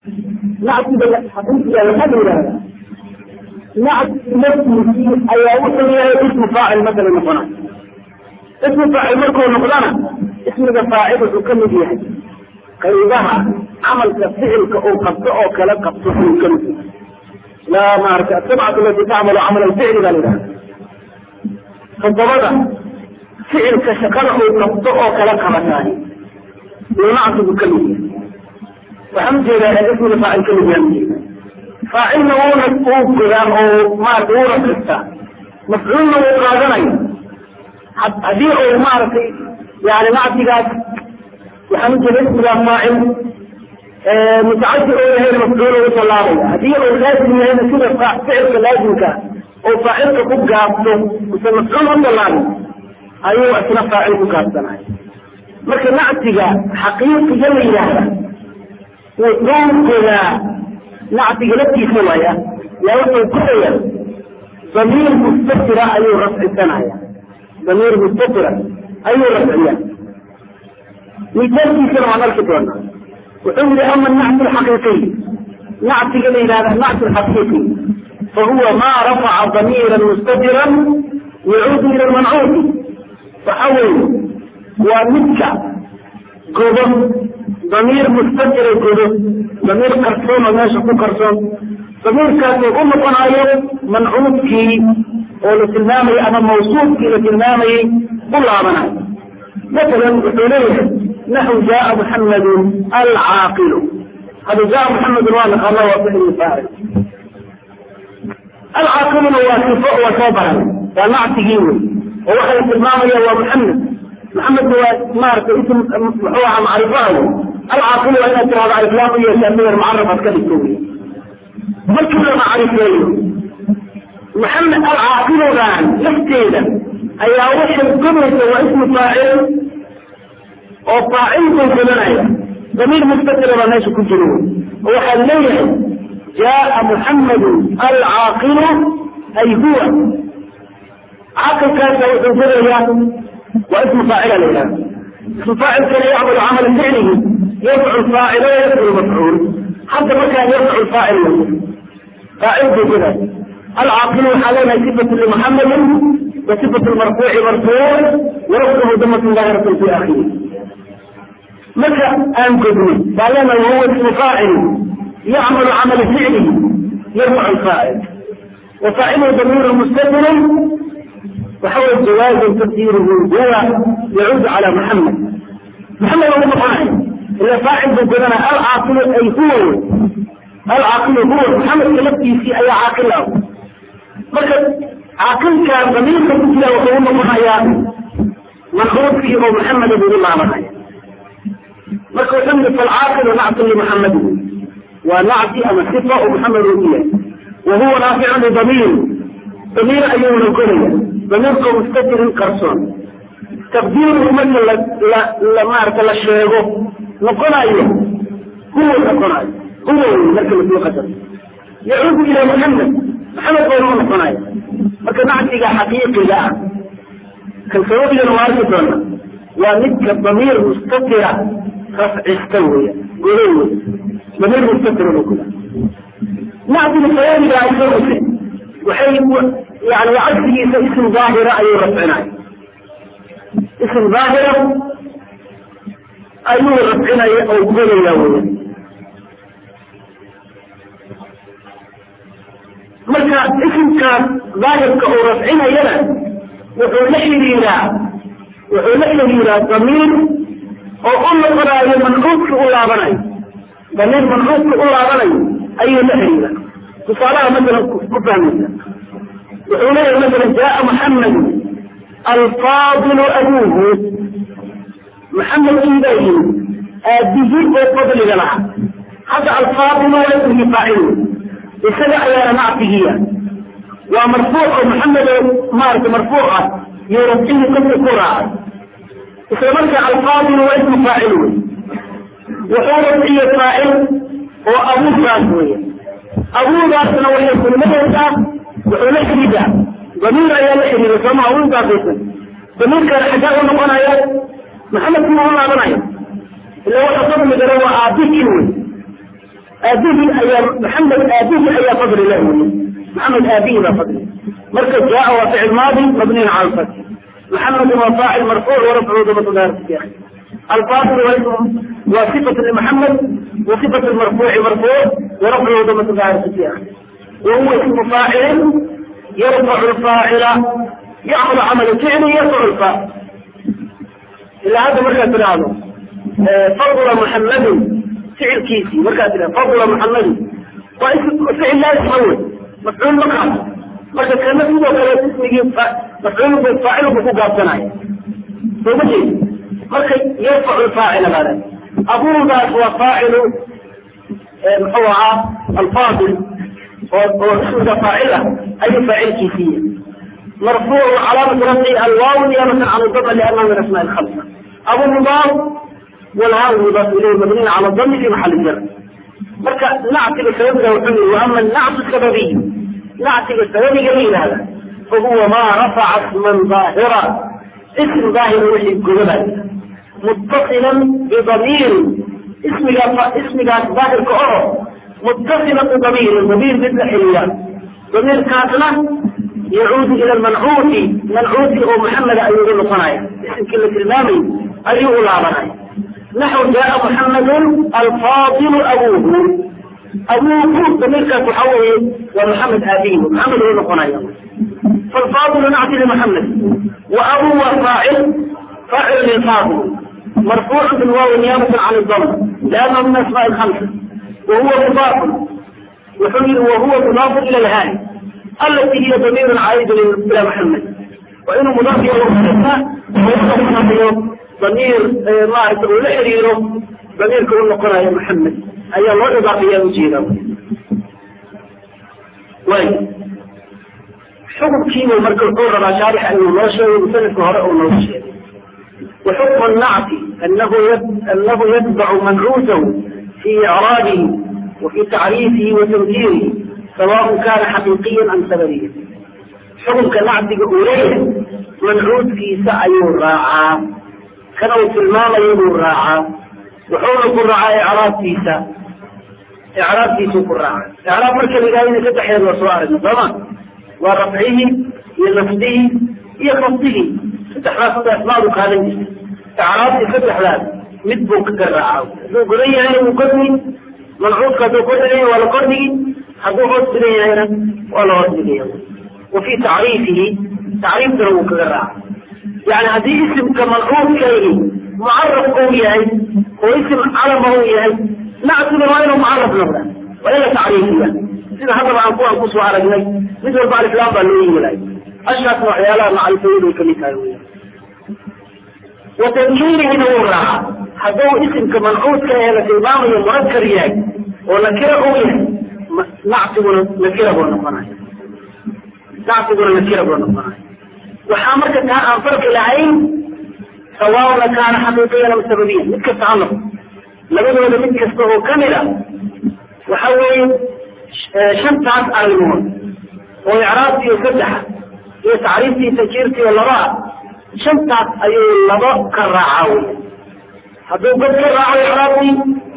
nactiga xaqiiqiga waxaa la yidhahdaa nacti naftiisii ayaa wuxuu yahay ismu faacil masala noqona ismu faacil markuu noqdana ismiga faacil wuxuu ka mid yahay qaybaha camalka ficilka uu qabto oo kala qabto uu ka mid yahay laa maarata asabcatu alati tacmalu camal alficli baa la yidhahda todobada ficilka shaqada uu qabto oo kala qabataay uu nactigu ka mid yahay waxaan ujeedaa ismiga faacil ka mid yahay faacilna wuuna uu godaa oo maarata wuuna qistaa mafcuulna wuu qaadanaya haddii uu maaragtay yani nactigaas waxaan ujeeda ismigaa faacil mutacadi oo yahay mafcuul ugu tallaabaya haddii uu laazim yahayna sida ficilka laazimka oo faacilka ku gaabto mise mafcuul u tallaabay ayuu isna faacil ku gaabsanaya marka nactiga xaqiiqiga la yidhaahda wuxuu godaa nactiga laftiisa waaya yaa wuxuu godaya damiir mustatira ayuu rafcisanaya damiir mustatira ayuu rafciya misaalkiisana waan arki doonaa wuxuu yihi ama nacti alxaqiiqiy nactiga la yidhahda nacti alxaqiiqi fahuwa ma rafaca damiira mustatira yacuudu ila lmancuuti waxa weeye waa midka godo damiir mustatira godo damiir qarsoon oo meesha ku qarsoon damiirkaasuu u noqonayo mancuudkii oo la tilmaamayay ama mawsuufkii la tilmaamayey u laabanayo masalan wuxuu leeyahay naxu jaaa muxamadun alcaaqilu hada jaa muxamedun waa naqaana waa ficil faacil alcaaqiluna waa sifo waa soo baran waa nactigii wey oo waxa la tilmaamaya waa muxamed maxamedna waa maaragtay ism muxuu ahaa macrifaha alcaaqilu waa inaad tirahdo aliflaam u yeeshaa midar mucaraf aad ka dhigto wey markii la macrifeeyo maxamed alcaaqiludan lafteeda ayaa waxay godaysa waa ismu faacil oo faacil buu godanaya damiir mustatira baa meesha ku jira wey oo waxaa leeyahay jaaa muxamadu alcaaqilu ay huwa caaqilkaasa wuxuu godayaa waa ismu faacila la yidhahda ismu faacilkana yacmalu camala ficlihi yafcu faacil o yafcu mafcuul hadda markaa yafcu faacil la faacil buu goday alcaaqilu waxaa leenahay sifatu limuxamadin wa sifatu lmarfuuci marfuuc warafcuhu damatun daahiratan fi akhiri marka aan godnay baa leenahay wahuwa ismu faacil yacmalu camala ficlihi yarfacu faacil wa faaciluhu damiiru mustatirun waxaway jawaazan tafsiruhu huwa yacuudu cala muxamed maxamed ugu noqonay ila faacil buu godanaya alcaaqilu ay huwa wey alcaaqilu huwa maxamedka laftiisii ayaa caaqil ah marka caaqilka damiirka ku jira wuxuu u noqonayaa mancuudkii oo maxameda buu u laabanaya marka wuxuu yihi falcaaqilu nactun limuxamedi waa nacti ama sifa oo maxamed uu yahay wa huwa naaficun lidamiir damiir ayuuna godaya damiirka mustatirin qarsoon taqdiiruhu marka la maarata la sheego noqonayo huwa noqonayo huwa wey marka lasoo qadaro yacuudu ila muxamed maxamed bayna u noqonaya marka nactiga xaqiiqiga ah kan sababigana waa arki doona waa midka damiir mustatira rafcista weya godo wey damiir mustatira buu goda nactiga sababiga isaguse waxay yani cagsigiisa ism daahira ayuu rafcinaya ism daahira ayuu rafcinaya oo godaya weya marka isimkaas daahirka uu rafcinayana wuxuu la xiriiraa wuxuu la xiriiraa damiir oo u noqonayo mancuudka u laabanayo damiir mancuudka u laabanayo ayuu la xiriiraa tusaalaha masalan ku fahmaysa wuxuu leeyahay masalan jaaa muxamedu alfaadilu abuuhu maxamed inbaa yimid aabihii oo fadliga lahaa hadda alfaadilu waa ismii faacil isaga ayaana nactigiya waa marfuuc oo maxamed oo maarata marfuuc ah iyo rafcihii qofka ku raacay isla markaa alfaadilu waa ismu faacil wey wuxuu rafciye faacil oo abuudaas weya abuudaasna waxay kulmadaysaa wuxuu la xidhiidaa damiir ayaa la xidhiida sooma abuudaasaysan damiirkaana xagaa u noqonaya maxamed kii u laabanaya ila waxa fadligana waa aabikii wey aabihii ayaa maxamed aabihii ayaa fadli leh wey maxamed aabihii baa fadli marka jaa waa ficil maadi mabniin cala alfath محمد وفاعل مرفوع ورفعه ضمة ظاهر في آخره الفاضل واسم وصفة لمحمد وصفة المرفوع مرفوع ورفعه ضمة ظاهر في آخره وهو اسم فاعل يرفع الفاعل يعمل عمل فعل يرفع الفاعل إلا هذا مركز هذا فضل محمد فعل كيسي مركز فضل محمد واسم فعل لا يتحول مفعول مقام marka kana sidoo kale ismigii mafcuul faacil buu ku gaabsanaya soo ma jeedi marka yarfacu faacila baada abuudaas waa faacilu muxuu ahaa alfaadil oo oo ismiga faacil ah ayuu faacilkiisiiya marfuucu calaamatu rafci alwaaw niyabatan cala dama liannahu min asmaa alkhamsa abu mudaaf walhaa mudaaf ilayhi mabniin cala dami fi maxali jar marka nactiga sababiga wuxuu yihi wa ama nactu sababiy nactiga sababiga la yidhahda fahuwa maa rafaca isman daahira ism daahir wixii godabay muttasilan bidamiirin ismigaa ismigaas daahirka oo muttasilan bidamiirin damiir mid la xiriya damiirkaasna yacuudu ila lmancuuti mancuuti oo maxameda ayuu u noqonaya isimkii la tilmaamay ayuu u laabanaya naxw jaa muxamedun alfaadilu abuuhu abuuhu damiirkaas waxa weeye waa maxamed aabihi maxamed uu noqonaya فالفاضل نعطي لمحمد وأبو فاعل فاعل للفاضل مرفوع بالواو نيابة عن الضم لأنه من أسماء الخمسة وهو مضاف وحمل وهو مضاف إلى الهاء التي هي ضمير عائد إلى محمد وإنه مضاف إلى المحمد وهو ضمير ما يقول لحريره ضمير كون نقرأ يا محمد أي الله إضافية وجيرة وين xukunkiibu marka wuxuu rabaa shaarixa inuu noo sheego musanifka hore uu noogu sheegay وحكم النعت أنه أنه يتبع منعوته في إعرابه وفي تعريفه وتنكيره سواء كان حقيقيا أم سببيا حكم كنعت أوليه منعوت في سعي الراعى كانوا في المال يبو الراعى وحول الراعى إعراب في سعي إعراب في سوق الراعى إعراب مركز إلهي فتح يد وصوار طبعا ورفعه لنفسه هي خفضه فتح لا فتح أسماء هذا إعراب فتح لا مدبو كالرعاو ذو قرية يعني مقدمي منعوط كذو قرية ولا قرني حدو غد قرية هنا ولا غد قرية وفي تعريفه تعريف ذو كالرعاو يعني هذه اسم كمنعوط كيه معرف قوي واسم علم قوي نعتبر وينه معرف نبدا وإلا تعريفيا sida haddaba aan kuwaan kusoo aragnay mid walba alislaam baa loo yimilay ashaasna waxyaalaha macrifayadu ay kamid tahay weya wa tankiirihina wuu raaca hadduu isimka mancuudka ee la tilmaamayo murakar yahay oo nakira uu yahay nactiguna nakira buu noqonaya nactiguna nakira buu noqonaya waxaa marka taa aan farqi lahayn sawaabna kaana xaqiiqiyan am sababiyan mid kasta ha noqo labadooda mid kasta oo kamid a waxa weeye shantaas arrimood oo icraabtiiyo saddexa iyo tacriiftii tankiirtiiyo labaa shantaas ayuu labo ka raacaa wey hadduu god ka raaco icraabtii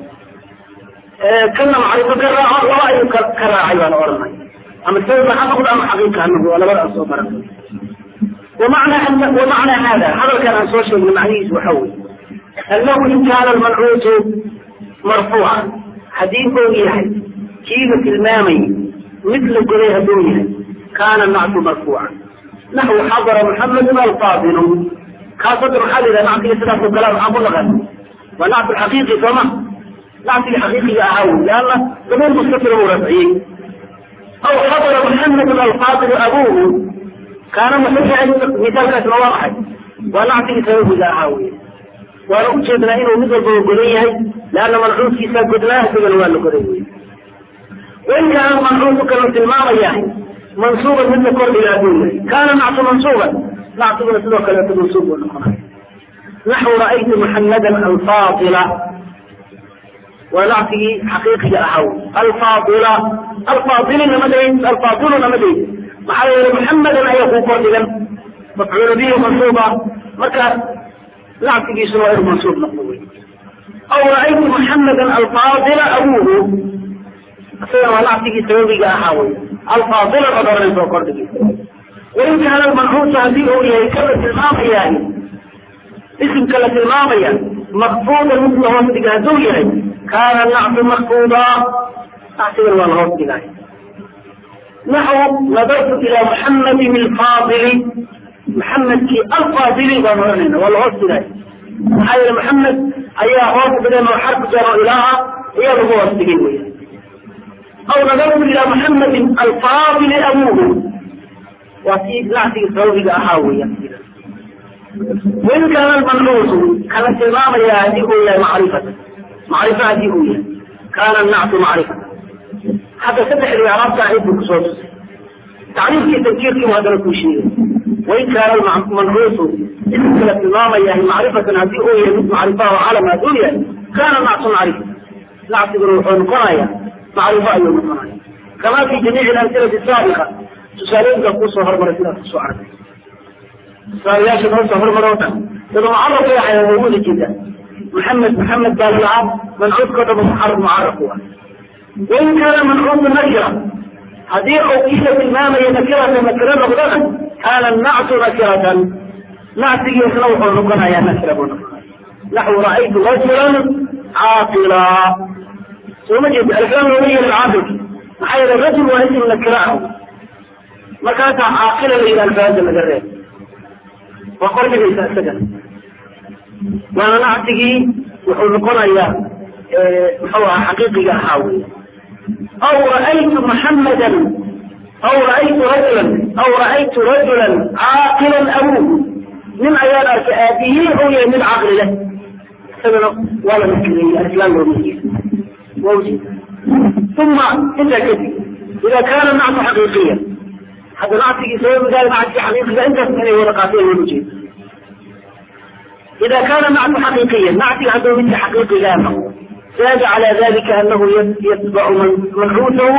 kana macrifo ka raaco laba ayuu ka ka raacay baan oranay ama sababa ha noqdo ama xaqiiqa ha noqdo waa labada aan soo baran ومعنى أن ومعنى هذا هذا كان عن سوشيال من معنيه وحوي أنه إن كان المنعوت مرفوعا حديث يحيى kiiba tilmaamay mid la goday hadduu yahay kaana nactu marfuuca naxwu xadara muxamedun alfaadilu kaas hadda maxaa la yidhaha nactiga sidaasoo kale maxaa ku naqan waa nactu xaqiiqi sooma nactiga xaqiiqiga ahaa wey leanna dabuur mustatira buu rafciyey aw xadara muxamedun alfaadilu abuuhu kaana muxuu yahay misaalkaasna waa maxay waa nactigii sababiga ahaa wey waana ujeednaa inuu mid walbaba godan yahay leanna mancuudkiisaa godnaa isagana waa la goday wey وإن كان المنعوت كما في الماضي منصوبا مثل كل إلى دونه كان نعت منصوبا نعت منصوبا كما منصوب نحو رأيت محمدا الفاضلة ونعته حقيقي أحو الفاضلة الفاضل نمدين الفاضل نمدين محل محمدا أن يكون فاضلا مفعول به منصوبا مكا نعته سوائر منصوب نقوي أو رأيت محمدا الفاضل أبوه isagana waa nactigii sababiga ahaa wey alfaadila baad oranaysa oo kordhigi wain kaana almancuusu haddii uu yahay kala tilmaamayahay isimka la tilmaamaya makfuudan mid la hoos dhiga hadduu yahay kaana nactu makfuuda nactigan waa la hoos dhigay naxu nadartu ilaa muxamadin alfaadili maxamedkii alfaadili baan oranayna waa la hoos dhigay maxaa yeele maxamed ayaa hoos dhigan oo xarku jaro ilaaha ayaa lagu hoos dhigay wey aw nadartu ilaa muxamadin alfaadili abuuhu waa si nactigii sababiga ahaa weya wain kaana almancuusu kala tilmaamaya haddii uu yahay macrifata macrifa haddii uu yahay kaana nactu macrifata hadda saddexdii araabta ahayd buu kusoo tusay tacriifkii tankiirkii bu haddana kuu sheegay wain kaana mancuusu isimka la tilmaamayahay macrifatan haddii uu yahay mid macrifa oo calam hadduu yahay kaana nactu macrifa nactiguna wuxuu noqonaya macrifo ayuu noqonaya kama fi jamiici alamsilati saabiqa tusaalooyinka kusoo hormaray sidaas kusoo arkay tusaalayaasha noo soo hormaro o dhan dada mucaraf way ahay waa wada jeeda maxamed maxamed baa lalahaa mancuudkao dhan mucaraf mucaraf u ah wain kaana mancuudu nakira haddii uu kiila tilmaamaya nakirata nakiro noqdana kaana nactu nakiratan nactigiisna wuxuu noqonayaa nakira buu noqonaya naxwu ra'aytu rajulan caaqila soo ma jeeda aliflaan looga yeelin caaqilki maxaa yeele rajul waa isim nakira ah markaasaa caaqila la yidhaha alfaada laga reeb waa qordhigaysa isaga waana nactigii wuxuu noqonayaa muxuu ahaa xaqiiqiga ahaa wey aw ra'aytu muxammadan aw ra'aytu rajulan aw ra'aytu rajulan caaqilan abuuhu nin ayaan arkay aabihii ou yahay mid caqli leh isagana waa la nakireeyey aliflaan loo miyey wawji uma intaa kadib ida kaana nactu xaqiiqiya hadda nactigii sababigaa nactigii xaqiiqiga intaas inay wada qaateen loola jeedo ida kaana nactu xaqiiqiya nactiga hadduu midka xaqiiqigaa noqdo zaada calى dalika anahu yatbacu mancuutahu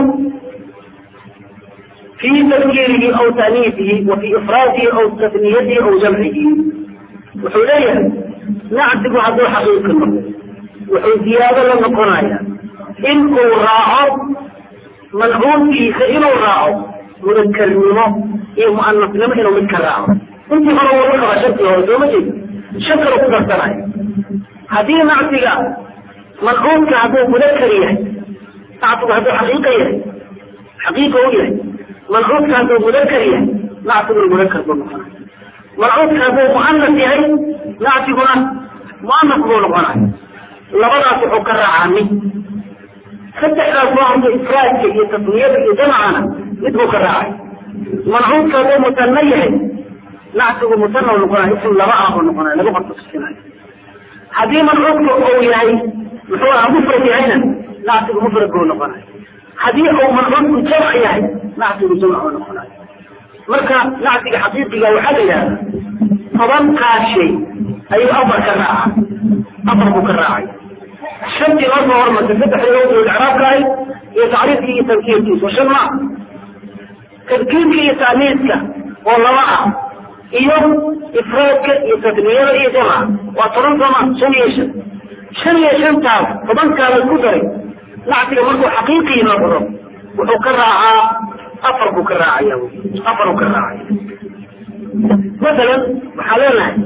fi tafkiirihi aw taaniisihi wa fi ifraadihi aw tasniyatihi aw jamcihi wuxuu leeyahay nactigu hadduu xaqiiqi noqdo wuxuu ziyaado la noqonaya in uu raaco mancuudkiisa inuu raaco mudakarnimo iyo muanasnimo inuu mid ka raaco intii hore wuu qaba shartii hore sooma jeed shan kale ku darsanayo haddii nactiga mancuudka hadduu mudakar yahay nactigu hadduu xaqiiqa yahay xaqiiqa u yahay mancuudka hadduu mudakar yahay nactiguna mudakar buu noqonay mancuudka hadduu muanas yahay nactiguna muanas buu noqonay labadaas wuxuu ka raacaa mid saddexdaas waa hadduu ifraadka iyo tasniyada iyo jamcana mid buu ka raacay mancuudka hadduu musanno yahay nactigu musanna u noqonaya isim laba ah buu noqonaya laba qorta tusinayo haddii mancuudka uu yahay muxuu aha mufrad yahayna nactigu mufrad buu noqonaya haddii uu mancuudku jamc yahay nactigu jamc buu noqonaya marka nactiga xaqiiqiga waxaa la yidhahda tobankaa shay ayuu afar ka raaca afar buu ka raacay shantii loo soo hormartay saddexdii loo soo icraabka ahay iyo tacriifkii iyo tankiirkiisa shan ma tadkiirka iyo taaniiska oo laba ah iyo ifraadka iyo tasniyada iyo jamca waa toban sooma shan iyo shan shan iyo shantaas tobankaala ku daray nactiga markuu xaqiiqii noqdo wuxuu ka raacaa afar buu ka raacaya afar buu ka raacaya masalan waxaa leenahay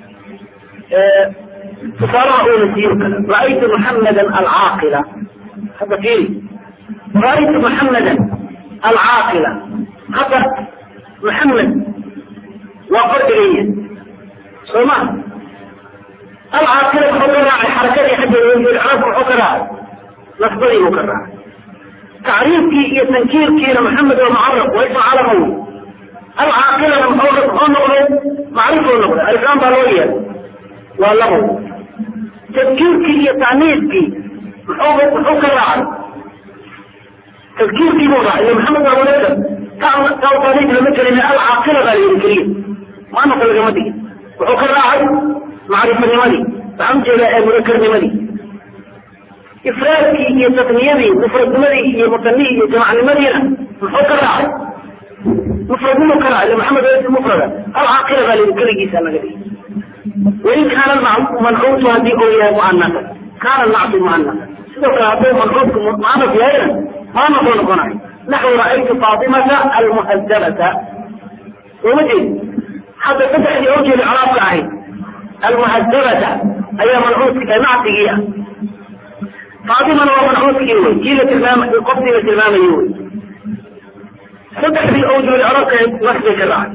tusaalaha uuna siiyo kale ra'aytu muxammadan alcaaqila hadda fiiri ra'aytu muxammadan alcaaqila hadda muxammed waa qordhigaya soo ma alcaaqila muxuu ka raacay xarakadii xaggeeda icraabka muxuu ka raacay nasbadii buu ka raacay tacriifkii iyo tankiirkiina maxamed waa mucaraf waa ism calama wey alcaaqilana muxuu noqday macrifuu noqday aliflaan baa loo yeelay waa labo tadkiirkii iyo taaniiskii muxuu muxuu ka raacay tadkiirkii buu raacay iyo maxamed waa munakar taa taaniis lama gelin alcaaqila baa la yidhi keliya muanaka lagama digin wuxuu ka raacay macrifanimadii waxaan ujeedaa ee mudakarnimadii ifraadkii iyo tasniyadii mufradnimadii iyo musanihii iyo jamacnimadiina muxuu ka raacay mufradnimu ka raacay maxamed waa mufrada alcaaqila baa la yidhi keligiisa laga dhigi wain kaana mancuutu haddii uu yahay muanasa kaana nactu muanasa sidoo kale hadduu mancuudku muanaf yahayna muanaf uu noqonayo naxwu ra'aytu faatimata almuhadabata sooma jeed hadda saddexdii oo jeeda calaabka ahayd almuhadabata ayaa mancuudki nactigii ah faatimana waa mancuudkii wey kii la tilmaama qofkii la tilmaamayo wey saddexdii oo jeeda calaabka ahayd nasbay ka dhacay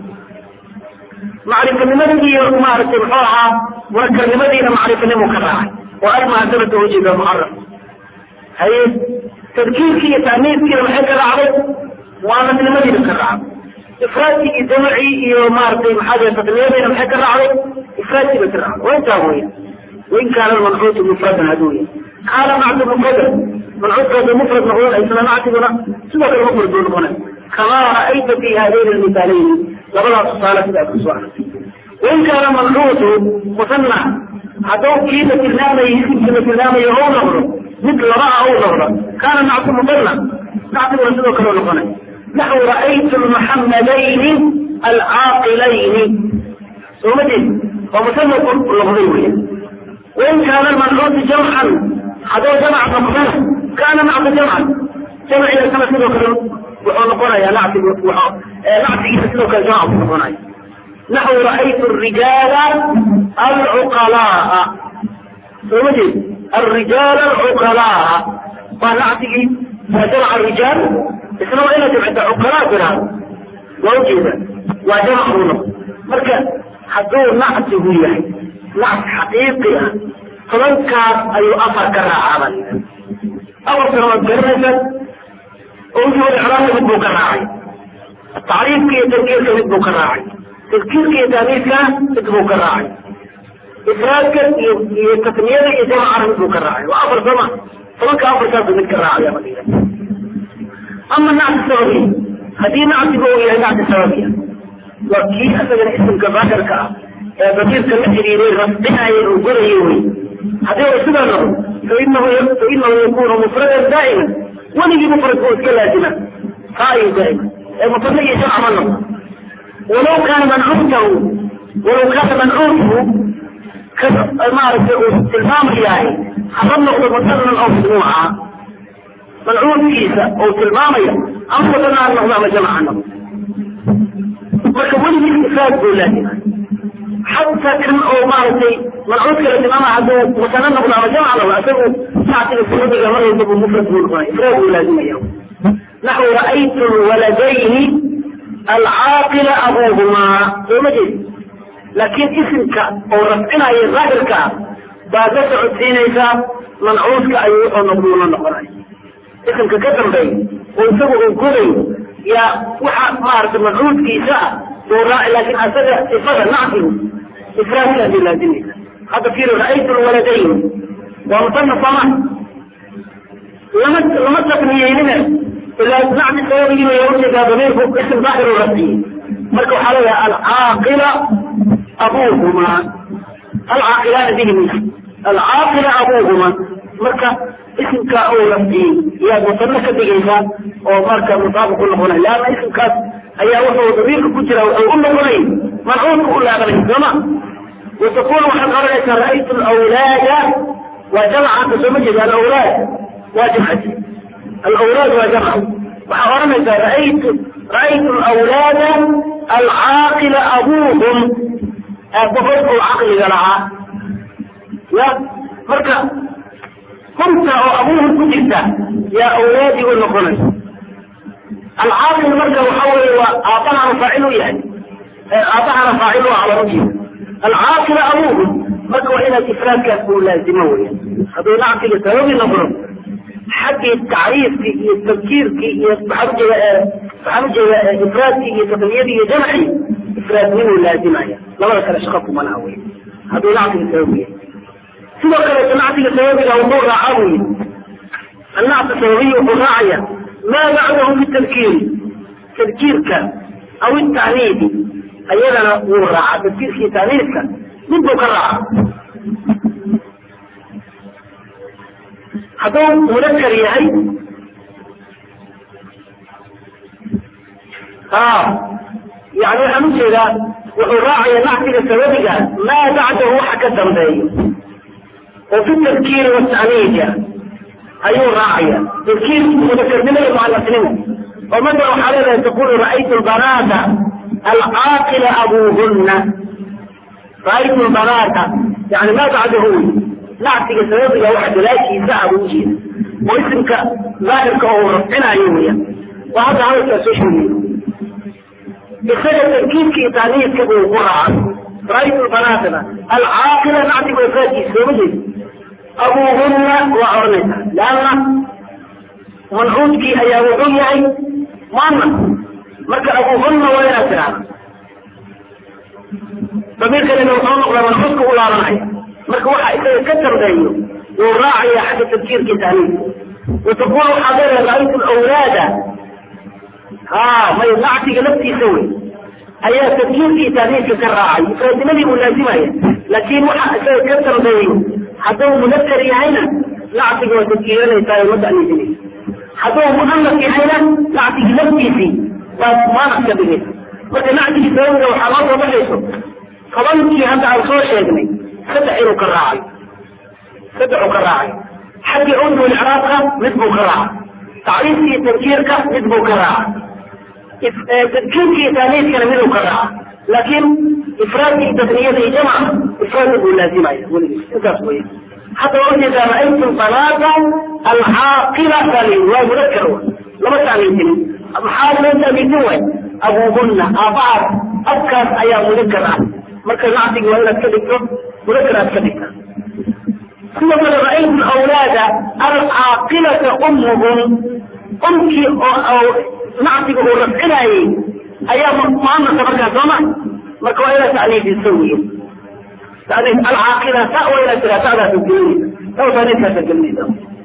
macrifanimadii iyo maaragtay muxuu ahaa munakarnimadiina macrifanimuu ka raacay oo almuhadabata ujeeda mucaraf haye tadkiirkii iyo taaniiskiina maxay ka raacday muanasnimadiina ka raacday ifraadkii iyo jamacii iyo maaragtay maxaa tasniyadiina maxay ka raacday ifraadkiiba ka raacday waa intaa weya wain kaana almancuutu mufradan haduu yahay kaana nactu mufradan mancuudka haduu mufrad noqdon isla nactiguna sidoo kale mufrad buu noqonay kamaa ra'ayta fi haadayn almisaalayni labadaas tusaale sidaas kusoo aragtay wain kaana mancuutu musanna hadduu kii la tilmaamayo isimkii la tilmaamayo ou noqdo mid laba ah ou noqdo kaana nactu musanna nactiguna sidoo kale noqonay naxwu ra'aytu lmuxamadayni alcaaqilayni sooma jeed waa musanna noqday weya wain kaana almancuutu jamcan hadduu jamac noqdana kaana nactu jamcan jamciina kana sidoo kale wuxuu noqonayaa nactig nactigiisa sidoo kale jamac buu noqonaya naxwu ra'aytu rijaala alcuqalaa sooma jeed الرجال العقلاء فنعتقي وجمع الرجال اسمه إلى جمع عقلاء بنا ووجد وجمع هنا مركا حدور نعته يعني نعت حقيقي فمن كان أي أفر كرا عمل أول سنة جرسة أوجه الإعلام يبدو كراعي التعريف كي تذكير يبدو كراعي تذكير كي تانيث يبدو كراعي إفرادك يتقنية يجمع عربي بو كراعي وأفر سمع فمك أفر سابق من كراعي يا مدينة أما النعت السببية هذه نعت بوية نعت السببية وكي أسجل اسم كباكر كا بكير كالحريرين رفضنا يقول يوي هذا رسول الله فإنه فإنه يكون مفردا دائما ونجي مفرد هو كلازمة قائم دائما المفرد يجمع منه ولو كان منعوته ولو كان منعوته maaragtay uu tilmaam yahay haba noqdo musanan oo majmuuca mancuudkiisa uu tilmaamaya ama musanan ha noqdo ama jamac ha noqdo marka weligii ifraad buu laazima xataa kan oo maaragtay mancuudka la tilmaamaya hadduu musana noqdo ama jamac noqdo isagu nactiga sunadiga mar walba buu mufrad buu noqonaya ifraad buu laazimaya naxwu ra'aytu lwaladayni alcaaqila abuuhumaa soo ma jeed laakiin isimka oo rafcinaya daahirka baa ka socodsiinaysaa mancuudka ayuu wuxuu noqduuna noqonay isimka ka dambeey oo isagu uu goday yaa waxa maaragtay mancuudkiisa ah buu raaci laakiin asaga sifada nacsigu ifraadkaasay laazimaysa hadda fiiri ra'aytu lwaladayn waa musanaf sama lama lama tasniyeynina ilaa nacsi sababigiina yaa ujeedaa damiirku isim daahir u rafciyey marka waxaa leeyahay alcaaqila abuuhuma alcaaqilaana bihim alcaaqila abuuhuma marka isimka uu rafciyey yaad musano ka dhigaysaa oo marka mutaabiq u noqonay leanna isimkaas ayaa wuxuu damiirka ku jira wuxuu u noqonay mancuudka u laabanay sooma وتقول waxaad oranaysaa ra'aytu alawlaada waa jamcanta sooma jeeda alawlaad waa jamcati alawlaad waa jamc waxaa oranaysaa ra'aytu ra'aytu alawlaada alcaaqila abuuhum aabbahood oo caqliga lahaa ya marka humta oo abuuhum ku jirta yaa awlaadii u noqonaysa alcaaqil marka waxa weeye waa aabbahana faacil u yahay aabbahana faacil u ah lama jeeda alcaaqila abuuhum marka waa inaad ifraadkaas uu laazimo weya hadduu nactiga sababi noqdo xaggii tacriifkii iyo tafkiirkii iyo waxaan ujeeda waxaan ujeeda ifraadkii iyo tasniyadii iyo jamcii ifraadnimuu laazimaya labada kale shaqo kuma laha wey hadduu nactiga sababi yahay sidoo kaleeto nactiga sababiga wuxuu raacaa buu yidhi annactu sababiyi wuxuu raacaya maa bacdahu fi tadkiiri tadkiirka aw itacniidi ayadana wuu raacaa tadkiirka iyo tacniidka mid buu ka raacaa hadduu mudakar yahay yani waxaan ujeedaa wuxuu raacaya nactiga sababiga maa bacdahu waxa ka dambeeyo oo fi tadkiiri watacniidka ayuu raacaya tadkiir mudakarnimada mucanasnimo oo marka waxaa leedahay taqulu ra'aytu lbanaata alcaaqila abuuhunna ra'aytu lbanaata yani maa bacdahu wey nacsiga sababiga waxa gadaashiisa ah buu ujeeda oo isimka daahirka oo rafcinaayo weeyaan waa hadda hadalkaa soo sheegayo isaga tarkiibka iyo taaniiska buu ku raacay ra'aytu lbanaatana alcaaqila nacsiga ifraadkiisa sooma jeeda abuuhunna waa oranaysaa leanna mancuudkii ayaa wuxuu yahay muanas marka abuuhunna waa inaad tiraahda damiirkanina wuxuu noqdaa mancuudka u laabanaya marka waxa isaga ka dambeeyo wuu raacaya xagga tadkiirkii taaniiska wataqulu waxaad leedahay ra'aytu lawlaada ha may nacsiga laftiisa wey ayaa tadkiirkii taaniiska ka raacay ifraadnimadii uu laazimaya laakiin waxa isaga ka dambeeyo hadduu mudakar yahayna nacsiga waa tadkiiranaysaa ma ta'niisinaysa hadduu muanas yahayna nacsigii laftiisii baad muanas ka dhigaysa marka nacsigii sababiga waxaa loo soo baxayso tobankii hadda aan soo sheegnay saddex inuu ka raacay saddexuu ka raacay xaggii cudwul icraabka mid buu ka raacay tacriifka iyo tadkiirka mid buu ka raacay tadkiirka iyo taaniiskana miduu ka raacay laakiin ifraadkii tasniyada iyo jamca ifraadka buu laazimaya weligiis intaas wey hadda waa ujeedaa ra'aytu banaata alcaaqila taaliin waa mudakar wa lama taamiintinin maxaa loo taamiintin waay abuuhunna aabbahaas abkaas ayaa mudakar ah marka nacsiga waa inaad ka dhigto mudakar aad ka dhigta sidoo kale ra'aytu awlaada alcaaqilata ummuhum umkii oo nacsiga uu rafcinaayey ayaa muanasa markaa sooma marka waa inaad tacniifiso wey taniif alcaaqila ta waa inaad tiraa tadaasa gelinaysa taw taniifkaasa gelinaysa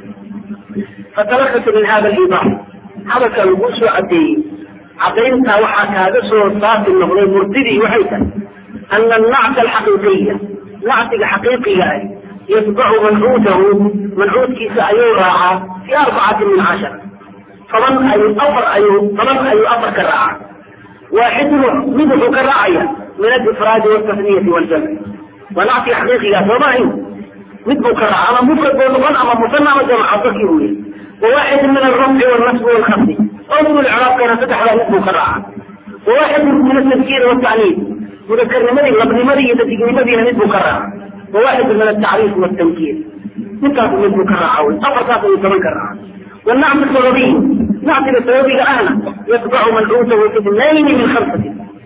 fatalakasa min hada alibax hadalka lagu soo cadeeyey cadayntaa waxaa kaaga soo saafi noqday murtidii waxay tahay ana annacsa alxaqiiqiya nacsiga xaqiiqiga ah yatbacu mancuudahu mancuudkiisa ayuu raacaa fi arbacatin min cashar toban ayuu afar ayuu toban ayuu afar ka raacaa waaxidun mid wuxuu ka raacaya min alifraadi waltasniyati waljamci waa nacsiga xaqiiqigaa sooma ahayn mid buu ka raaca ama mufrad buu noqon ama musana ama jamca dadkii uu yahay وواحد من الرفع والنصب والخفض أول الإعراب كان فتح له اسمه كراعة وواحد من التذكير والتعنيف مذكر نمري لقد نمري يتذكر نمري نسبه كراعة وواحد من التعريف والتنكير نكاته نسبه كراعة والأفر كاته يسمى كراعة والنعم السببي نعم السببي أهلا يتبع منعوته في اثنين من خمسة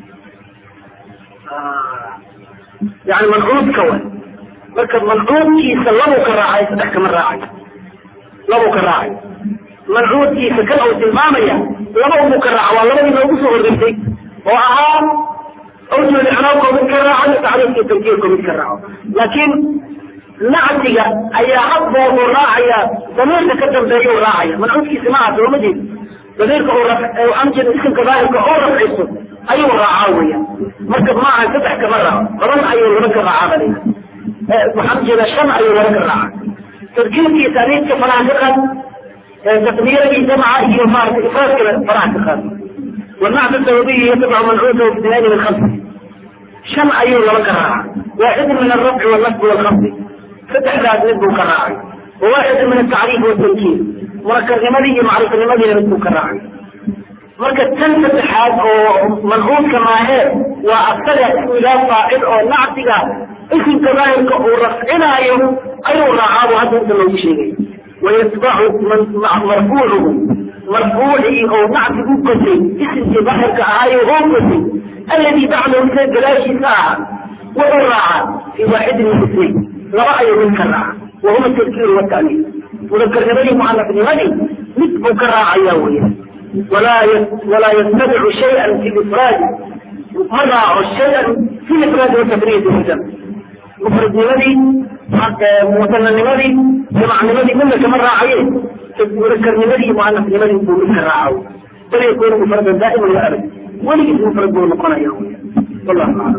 يعني منعوت كون مركب منعوت كي سلموا كراعة يتحكم الراعي laba ka raacay mancuudkiisa kan uu tilmaamaya laba umu ka raaca waa labadii noogu soo horreysay oo ahaa awjul icraabko mid ka raaco iyo tacriifka tankiirko mid ka raaco laakiin nacsiga ayaa habboodu raacaya damiirka ka dambeeya u raacaya mancuudkiisa maaha sooma jeed damiirka uu amjad isimka daahirka oo rafciso ayuu raacaa weya marka maaha saddex kama raaco toban ayuu laba ka raacaa balina waxaan jeedaa shan ayuu laba ka raaca تذكيرك تاريخ فراح تقل تقديرك جمع هي مارك إفراد فراح تقل والنعت السببي يتبع منعوته في اثنين من خمسة شمع أيوه وكراعة واحد من الرفع والنصب والخفض فتح ذات نسب وكراعي وواحد من التعريف والتنكير مركز لمدي معروف لمدي نسب وكراعي مركز تنفة حاد أو منعوت كما هي وأبتدأ إلى فاعل أو نعتك اسم كذلك ورفعنا يوم أي رعاه هذا أنت لو شيء ويتبع من مرفوعه مرفوعه أو نعت بكسي اسم تبحر كآي غوكسي الذي بعده مثل بلاش ساعة وأرعى في واحد من الاثنين لرأي من كرع وهو التذكير والتأنيث وذكر نبي معلق نبي مثل كرع يوميا ولا ولا يتبع شيئا في الإفراد مرة شيئا في الإفراد والتفريد والجمع مفرد نمدي مثلا نمدي جمع نمدي منك مرة عين تذكر نمدي مؤنث نمدي يكون منك راعو بل يكون مفردا دائما وابدا وليس مفرد دون قنا يوميا والله اعلم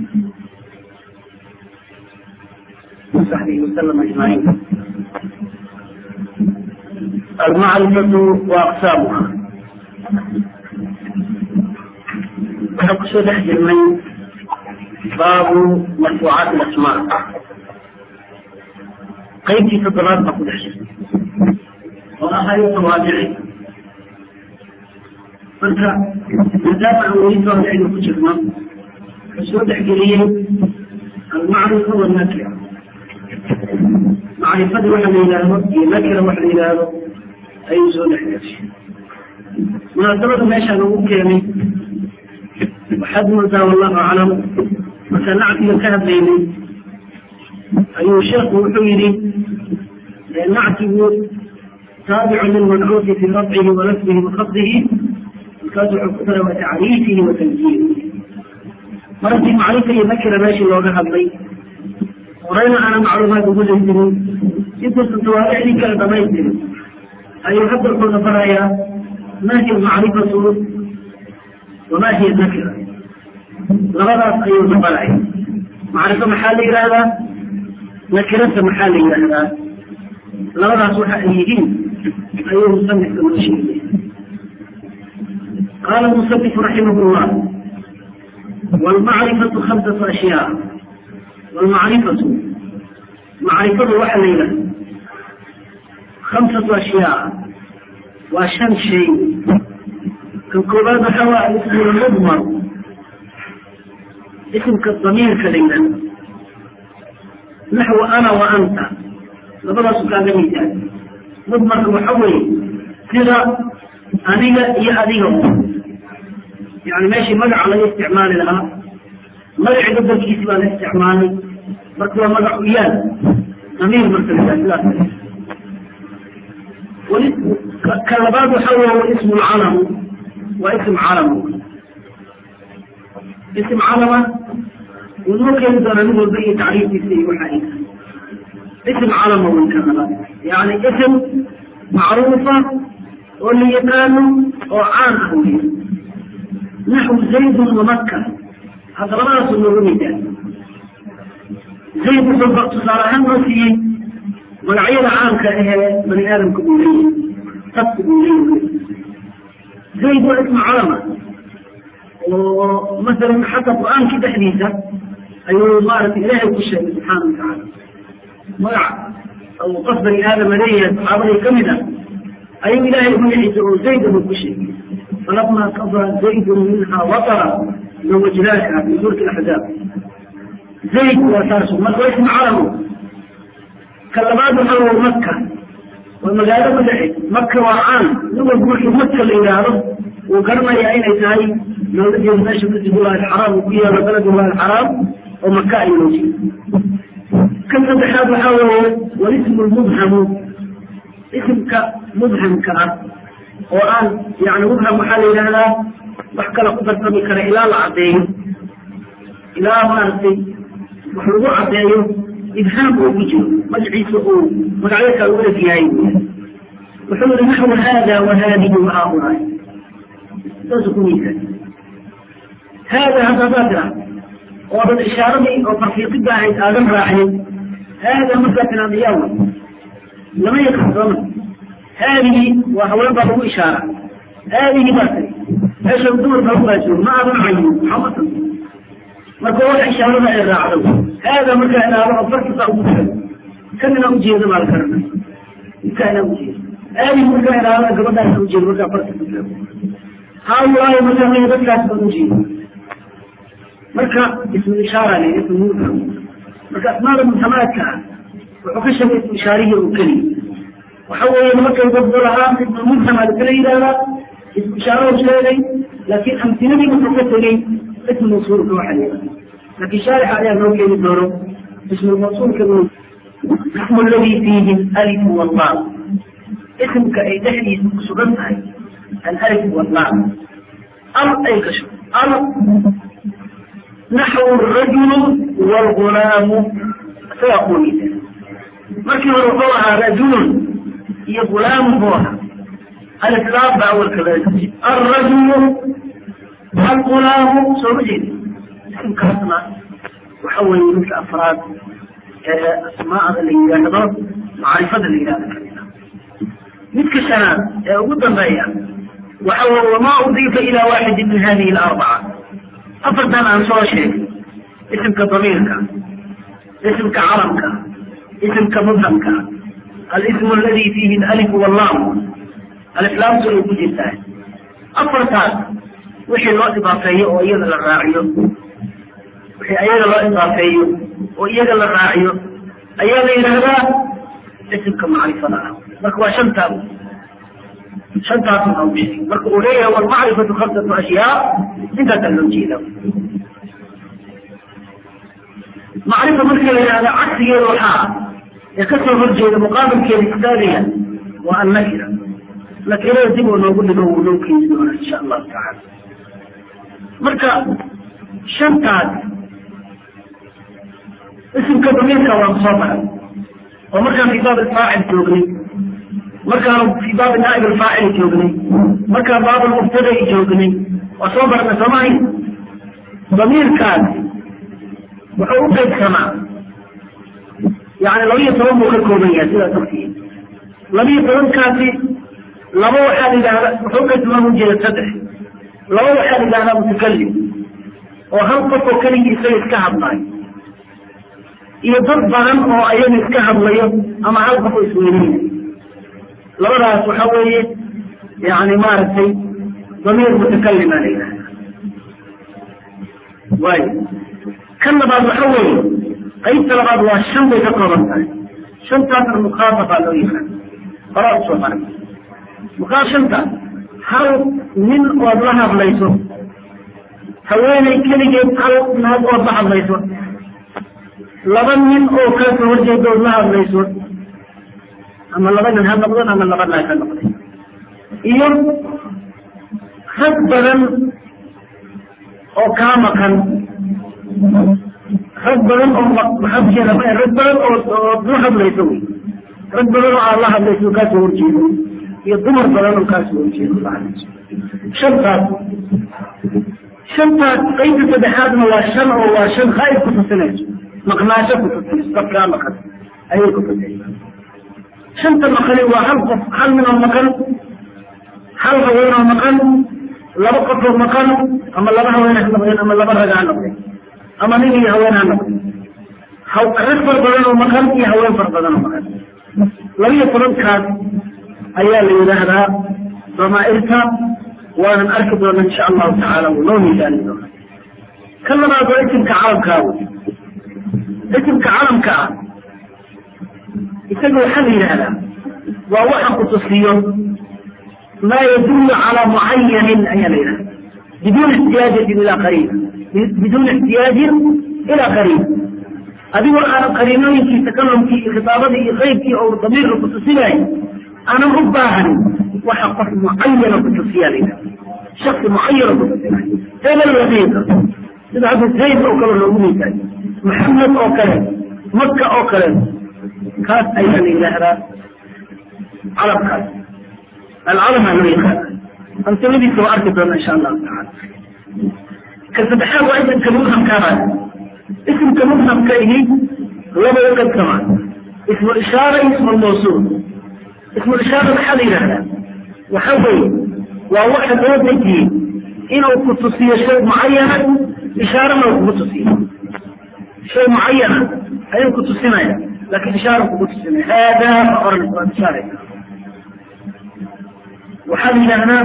وصحبه وسلم اجمعين المعرفة وأقسامها نقصد من باب مرفوعات الأسماء قيمتي في الضلال تقول حشر oo ahayo tawaadici marka maadaama aan weli tawaadicda ku jirno wuxuu soo dhexgeliyey almacrifa walnakira macrifada waxa la yidhaahdo iyo nakira waxa la yidhaahdo ayuu soo dhexgashay munaasabada meeshaan ugu keenay waxaad moodaa wallahu aclam marka nactiga ka hadlaynay ayuu sheekhu wuxuu yidhi nactigu taabicu lilmancuufi fi rafcihi wa nasbihi wa khafdihi markaas wuxuu ku daray wa tacriifihi wa tanjiirihi mar haddii macrifa iyo nakira meeshii looga hadlay horeyna aana macluumaad ugu leydirin intuusan tawaabicdii kala dhamaystirin ayuu hadda wuxuuna barayaa ma hiya almacrifatu wama hiya nakira labadaas ayuuna baraya macrifo maxaa la yidhaahdaa nakirata maxaa la yidhaahdaa labadaas waxa ay yihiin ayuu musanifka noo sheegay qaala musanif raximah llah waalmacrifatu khamsatu ashyaa waalmacrifatu macrifadu waxa la yidhahda khamsatu ashyaa waa shan shay kan koobaad waxaa waa alismu lmudmar isimka damiirka la yidhahda naxwu ana wa anta labadaasu kaaga midaal mudmarka waxa weeye sida aniga iyo adiga yani meeshii magaca laga isticmaali lahaa magaci bedelkiisi baa la isticmaalay marka waa magac uyaal damiir marka la sidaas ka labaad waxa wey ismu lcalamu waa ism calamu ism calama wuu noo keeni doonaa mid walba iyo tacriifkiisa iyo waxa ay ism calama wy ka labaad yani ism macruufa oo la yaqaano oo caan ah wey naxwu zaydun wamaka hadda labadaasu noogu midaal zayd wuxuu tusaale ahaan noo siiyey magacyada caamka ahee bani aadamka uu leeyahay sabka uu leeyahay zayd waa ismu calama oo masalan xataa qur-aankii dhexdiisa ayuu maaragtay ilaahay ku sheegay subxaana watacaala magac uu qof bani aadama leeyahay saxaabadii kamid ah ayuu ilaahay magaciisa oo zayd buu ku sheegay falama qadaa zaydun minha watara zawajnaaka fi suurati axzaab zayd waa taasu marka waa ismu calamu ka labaad waxa waa maka waa magaalo magaceed maka waa caan nin walba markii maka la yidhaahdo wuu garanayaa inay tahay looga jeedo meesha masjidullahi alxaraam uu ku yaalo beledullahi alxaraam oo maka ay loo jeedo kan saddexaad waxaa weeye walismu lmubhamu isimka mubhamka ah oo aan yani mubham waxaa la yidhahdaa wax kale ku darsami kara ilaa la caddeeyo ilaa maaragtay wax lagu caddeeyo ibhaam uu ku jiro magaciisa uu magacyo kale u eg yahay wuxuu yihi naxwu hada wa hadihi wa haulaai saasuu ku miisan hada haddadaa tira oo dad ishaaradii oo farfiiqida ahayd aadan raacin hada markaa tiraada yaawa lama yaqaan sooma haadihi waa haween baa lagu ishaara haadihi baa tiri meesha dumar baa ugaasoo ma aadan cayin maxamatan marka waxa ishaarada ay raacdo hada markaa ilaado oo farkisaa ugu jira kan inaa ujeedo baa la karana inkaa inaa ujeedo haadihi markaa ilaado gabadhaas ujeedo markaa farki ku jira haulaahi markaa maya dadkaas baan ujeedo marka ismu ishaara le ismu mubham marka asmaada mubhamaadka ah wuxuu ka sheegay ismu ishaarihii oo keliya waxa weeye markay dadba lahaa ismu mubham aa lakala yidhahdaa ismu ishaarau sheegay laakiin amtiladii wuxuu ka tegey ismu mawsuulka waxa la yidhahda laakiin shaarixa ayaa noo keeni doono ismu mawsuulka ismu alladii fiihi alif wallah ismka ay dhexdiisa ku sugan tahay alif wallah al ay gasho al naxwu rajulu wlgulaamu isagaa kuweysa markii hore wuxuu ahaa rajulun iyo gulaamu buu ahaa alislaam baa awalka laga alrajulu algulaamu soo ma jeedi isimkaasna waxa weeye midka afraad ee asmaada la yidhaahdo macrifada la yidhahdo kamida midka shanaad ee ugu dambeeya waxa weye wamaa udiifa ila waaxidin min hadihi alarbaca afartan aan soo sheegay isimka damiirka isimka calamka isimka mubhamka alismu aladi fiihi alif wallam aliflaamtu ay ku jirtaa afartaas wixii loo idaafeeyo oo iyada la raaciyo wixii ayaga loo idaafeeyo oo iyaga la raaciyo ayaa la yidhaahdaa isimka macrifada ah marka waa shantaa shantaas waxaa u sheegay marka uu leeyahay walmacrifatu khamsatu ashyaa intaasaa loo jeeda macrifa marka la yidhahda cagsigeeda waxaa ee kasoo horjeeda muqaabilkeeda istaagaya waa annakira nakirada dib oo noogu dhigo wuu noo keeni doonaa insha allahu tacaala marka shantaas isimka damiirka waan soo baray oo markaan fii baab alfaacil joognay markaan fii baabi naa'ib alfaacil joognay markaan baab almubtada'i joognay waa soo barna soomahay damiirkaas wuxuu u qaybsamaa yani laba iyo toban buu ka kooban yahay sidaas ogtihiin laba iyo tobankaasi laba waxaa la yidhahda wuxuu uqaybsamaa ujeeda saddex laba waxaa la yidhahdaa mutakalim oo hal qof oo keligii isaga iska hadlaayo iyo dad badan oo ayaga iska hadlayo ama hal qof oo isweyneynayo labadaas waxa weeye yani maaragtay damiir mutakalima la yidhahda waayo kan labaad waxa weeye qaybta labaad waa shan bay ka kooban tahay shantaasna mukhaafafaa loo yaqaan horaa usoo maray mukaa shantaas hal nin ood la hadlayso haweeney keligeed hal naag ood la hadlayso laba nin oo kala soo horjeeda ood la hadlayso ama laba nin ha noqdon ama laba naag ha noqday iyo rag badan oo kaa maqan rag badan oo maxaa ujeeda rag badan oo ood la hadlayso wy rag badan oo aad la hadlayso kaa soo horjeedo iyo dumar badan oo kaa soo horjeedo la hadlayso shantaas shantaas qaybta saddexaadna waa shan oo waa shan khaa'ib ku tusinayso maqnaasho ku tusinayso dadkaa maqan ayay ku tusinaysa shanta maqani waa hal qof hal nin oo maqan hal haween oo maqan laba qof oo maqan ama laba haween ha noqdeen ama laba rag ha noqdeen ama nin iyo haween ha noqdeen rag far badan oo maqan iyo haween far badan oo maqan laba iyo tobankaas ayaa la yidhaahdaa damaa'irta waanan arki doona insha allahu tacaala wuu noo miisaani doona kan labaad waa isimka calamkaa wey isimka calamka ah isaga waxaa la yidhaahdaa waa waxa ku tusiyo maa yadullu calaa mucayanin ayaa la yidhahda biduuni ixtiyaajatin ilaa qariib biduuni ixtiyaajin ilaa qariib adigoo aanan qariinooyinkii takalumkii iyo khitaabadii iyo qaybkii oo damiirka ku tusinayo aanan u baahanin waxa qof mucayana ku tusiyaa la yidhahda shaksi mucayana ku tusinayo hebel la dhihi karto sida hadda zayd oo kale loogu miisaayo maxamed oo kale maka oo kale kaas ayaa la yidhaahdaa calamkaas alcalamaa loo yaqaana amsiladiisa waa arki doona insha allahu tacaala ka saddexaad waa isimka mubhamkaabaa isimka mubhamka ihi laba u qaybsamaa ismu ishaara iyo ismu lmawsuul ismu ishaara maxaa la yidhahdaa waxa weeye waa waxa loo dejiyey inuu ku tusiyo shay mucayana ishaarana uu kugu tusiyo shay mucayana ayuu ku tusinaya lakin ishaara kugu tusinaya haadaa ma oran waad ishaaraysa waxaa la yidhaahdaa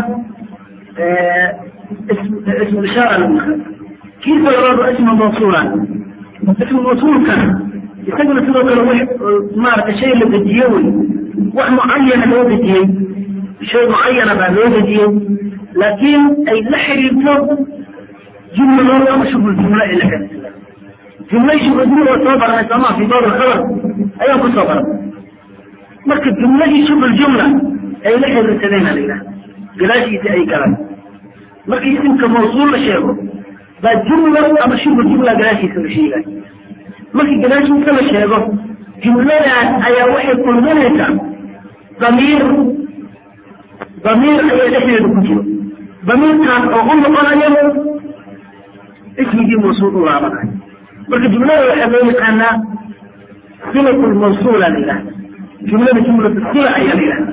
ismu ishaara lagu yihahda kiisa labaad waa ismu mawsuula ismu mawsuulkana isaguna sidoo kale w maarata shay la dejiye wey wax mucayana loo dejiyey shay mucayana baa loo dejiyey laakiin ay la xiriirto jumladood ama shubul jumla ay la xiriirto jumlay shubul jumla waa soo baranay sooma fi baab alkhabar ayaan ku soo baranay marka jumladii shubul jumla ay la xiriirsadeen la yidhaha gadaashiisa ay galaan markii isimka mawsuul la sheego baa jumla ama shubul jumla gadaashiisa la sheegay markii gadaashiisa la sheego jumladaas ayaa waxay kulminaysaa damiir damiir ayaa dhexdeeda ku jiro damiirkaas oo u noqonayo ismigii mawsuul u laabanayo marka jumlada waxaa loo yaqaanaa silat lmawsuula la yidhahda jumlada jumlatu sila ayaa la yidhahda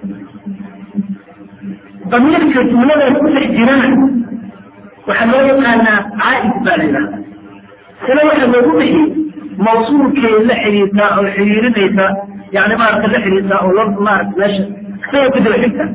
damiirka jumladaas ku dhex jirana waxaa loo yaqaanaa caaid baa la yidhahda sila waxaa loogu bixiyey mawsuulkay la xiriirtaa oo xiriirinaysa yani maarata la xiriirtaa oo loo maarata meesha isaga ku daba xigta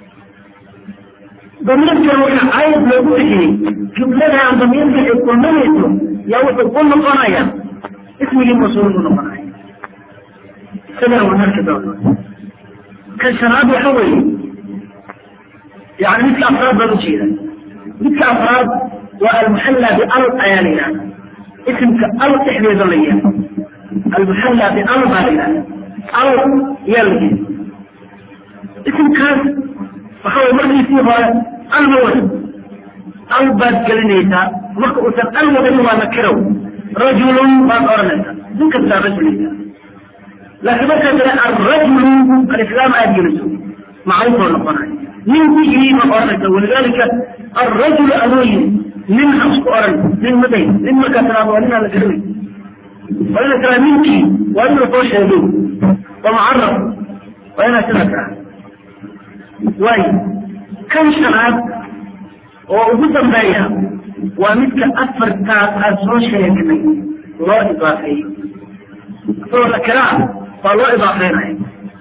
damiirkan waxa aayad loogu bixiyey jumladan damiirka ay kulminayso yaa wuxuu ku noqonaya ismigii masuul ku noqonaya isagana waan arki doona kan shanaad waxa weeye yani midka afraad baan ujeeda midka afraad waa almuxalla bial ayaa la yihahda isimka al dhexdeeda la yihahda almuxalla bial baa la yihahda al yaa la yihahda isimkaas waxa way markiisii hore al ma wada al baad gelinaysaa marka uusan al wadanin waa nakirow rajulun baad oranaysaa nin kastaa rajulisa laakiin markaa tira arajulu alislaam aad geliso macrifoo noqonaya ninkii ma oranaysa walidalika alrajulu adoo yiri nin hamsku oran nin maday nin markaa tiraado waa ninaa la garanay waa ina tiraa ninkii waa in lasoo sheegay waa mucaraf waa inaa sidaa tiraa waayo kan shanaad oo ugu dambeeya waa midka afartaas aan soo sheegnay loo idaafeeyo isagoo nakiraa waa loo idaafeynaya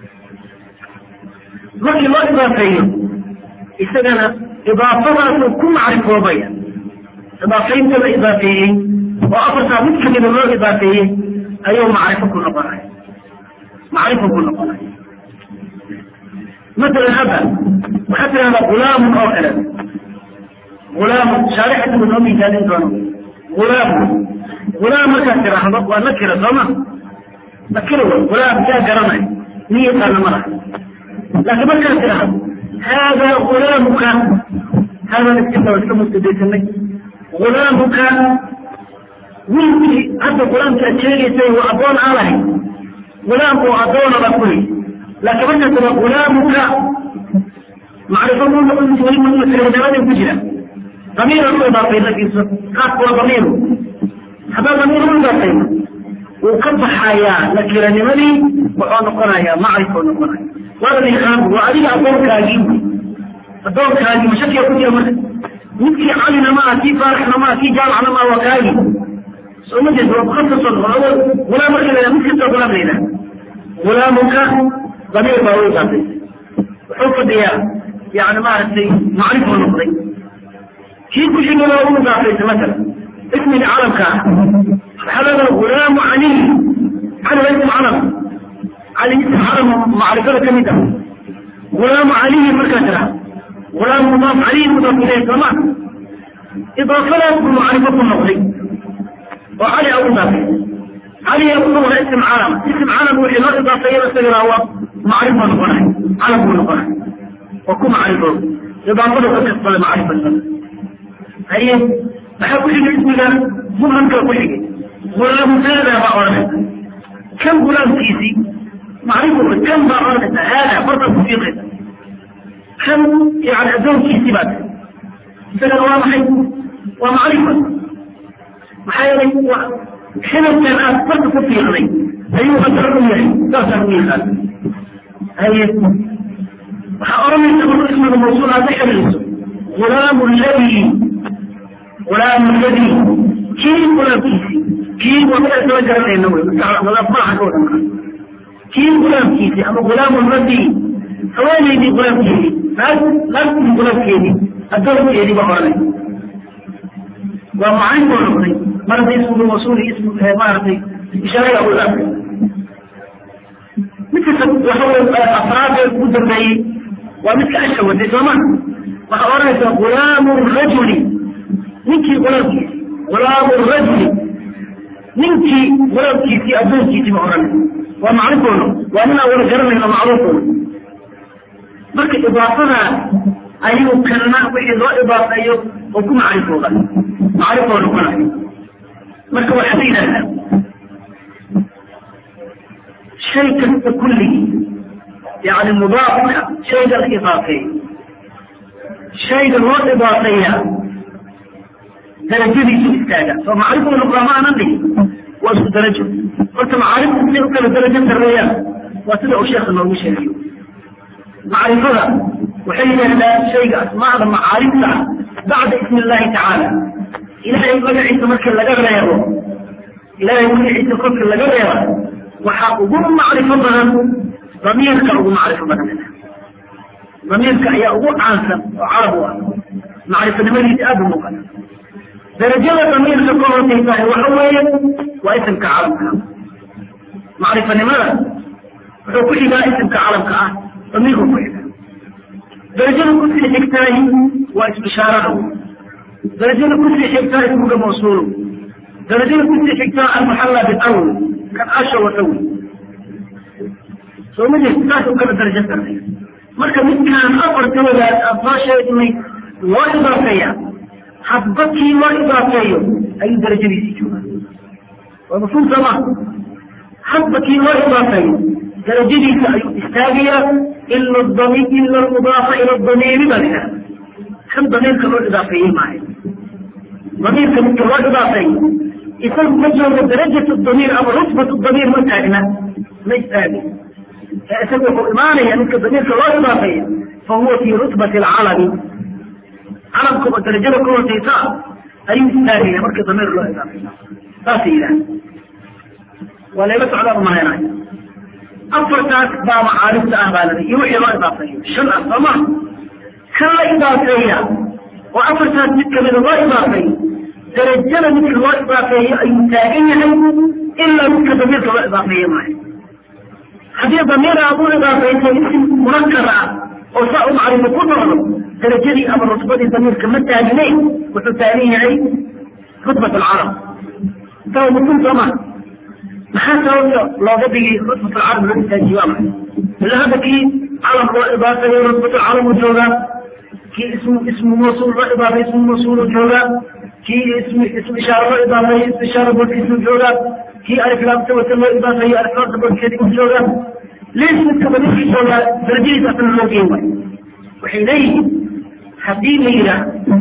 markii loo idaafeeyo isagana idaafadaasuu ku macrifoobaya idaafeynta la idaafeeyey oo afartaa mid kamida loo idaafeeyey ayuu macrifo ku noqonaya macrifo ku noqonaya مثلا هذا وحتى هذا غلام او كلام غلام شارحة من امي ثاني دونه غلام غلام كثير احمد ونكر صمع نكره غلام جاء قرنه نية انا مرة لكن ما كثير احمد هذا غلامك هذا نكتب واسلم استديت غلامك ويلكي هذا غلام كأشيري سي وأبون عليه غلام وأبون بكوي لكن marka tira gulaamuka macrifadu noqon weli ma masiradabaday ku jira damiira u idaafay lakiisa qaadku waa damiiru haddaa damiir u idaafayna wuu ka baxayaa nakiranimadii wuxuu noqonayaa macrifuu noqonaya waada yaqaan waa adiga addoonkaagii addoonkaagii mashakiya ku jira marka midkii calina ma aha kii faaraxna ma aha kii jaalacna ma aha waa kaagii soo ma jeed waa mukhasason gulaam marka la mid kasta gulaam la yidhaha gulaamuka ضمير باوي قاضي وحوف الديار يعني ما عرفتي معرفة نقضي كيف كل شيء لو قاضي مثلا اسم العرب كان هذا غلام علي على اسم عرب علي اسم عرب معرفة كميدة غلام علي مركزها غلام مضاف علي مضاف إليه كمان إضافة له معرفة النقضي وعلي أبو ذاكر علي يقول اسم عالم اسم عالم وحي لا إضافية بس هو معرفة نقنع علم نقنع وكم معرفة إضافة قصة معرفة هي بحب كل اسم ذا مهم كل شيء غلام هذا بأورنا كم غلام كيسي معرفة كم بأورنا هذا فرق في كم يعني أدون كيسي بعد سنة واضحة ومعرفة محايا حين كان أكبر في غني أيها الرجل لا تهوي هذا هي أرمي تقول اسم الموصول هذا حريص غلام الذي غلام الذي كيف غلام كيسي كيف ومن أتوجه لأنه غلام ما حدود كيف غلام كيسي أما غلام الذي حوالي دي غلام كيسي لا تكون غلام كيسي الدور كيسي بقرني ومعين بقرني مرض اسم الوصول اسم مرض إشارة أو الأمر مثل وحول أفراد المدربي ومثل أشهر زمان وحورة غلام الرجل منك غلام كيسي غلام الرجل منك غلام كيسي أبوه كيسي محرم ومعرفه وأنا أول جرمه معروفه marka idaafada ayuu kana wixii loo idaafeeyo oo ku macrifooda macrifoo noqonayo marka waxaa la yidhahdaa shay kasta kulligii yani mudaafka shayga la idaafeeyo shayga loo idaafeeya darajadiisu istaaga soo macrifuu noqdaa ma aanan dhihin waa isku darajo horta macaariftu siday u kala darajo sarreeyaan waa sida uu sheekha noogu sheegayo macrifada waxay yidhahdaan shayga asmaada macaarifta bacda ismi illahi tacaala ilahay magaciisa marka laga reebo ilahay magaciisa kolka laga reeba waxaa ugu macrifo badan damiirka ugu macrifo badan damiirka ayaa ugu caansan oo carab u ah macrifanimadiisa aada u muuqata darajada damiirka ka hooseysahay waxa weeye waa isimka calamka macrifanimada wuxuu ku xigaa isimka calamka ah damiirku ku xigaa darajada kusii xigtaahi waa isbishaarada darajada kusii xigtaa ismuga mawsuulu darajada kusii xigtaa almuxalla bilawl kan asha watawi soo ma jirta saas u kala darajo sarreeya marka midkaan afartooda aan soo sheegnay loo idaafeeya hadba kii loo idaafeeyo ayuu darajadiisii joogaa waa mafhuum sooma hadba kii loo idaafeeyo darajadiisa ayuu istaagayaa ila dami ila almudaafa ila damiiri baa lahaha kan damiirka loo idaafeeyey maayo damiirka midka loo idaafeeyo isagu ma joogo darajat damiir ama rutbat damiir ma taagna ma istaagay isagu wuxuu imaanaya midka damiirka loo idaafeeyo fahuwa fi rutbati alcalami calamkuba darajada ka hooseysa ayuu istaagaya marka damiir loo idaafeeyo saasay yidhaha waa layla socdaan umahaynayo afartaas baa macaarifta ah baa lada iyo wixii loo idaafeeyo shan ah sooma kan la idaafeeya oo afartaas mid kamida loo idaafeeyo darajada midka loo idaafeeyo ayuu taagan yahay ilaa midka damiirka loo idaafeeye maayo haddii damiir aad u idaafeyso isim munakar ah oo saa u macrifo ku noqdo darajadii ama rutbadii damiirka ma taagneyn wuxuu taagan yahay rutbat alcarab intaa mufhum sooma maxaa sababta looga dhigay rutbat alcarab loo istaajiye waa maxay ila hadda kii calam loo idaafeeyo rutbat alcalam uu joogaa kii ismu ismu mawsuul loo idaafeeyo ismu mawsuul uu joogaa kii ism ism ishaara loo idaafeeyo ism ishaara boodkiisuu joogaa kii aliflaamta wata loo idaafeeyo aliflaamta boodkeedii uu joogaa lees midka damiirkii joogaa darajadiisa asna loo geen waayo waxay leeyihiin haddii la yidhaah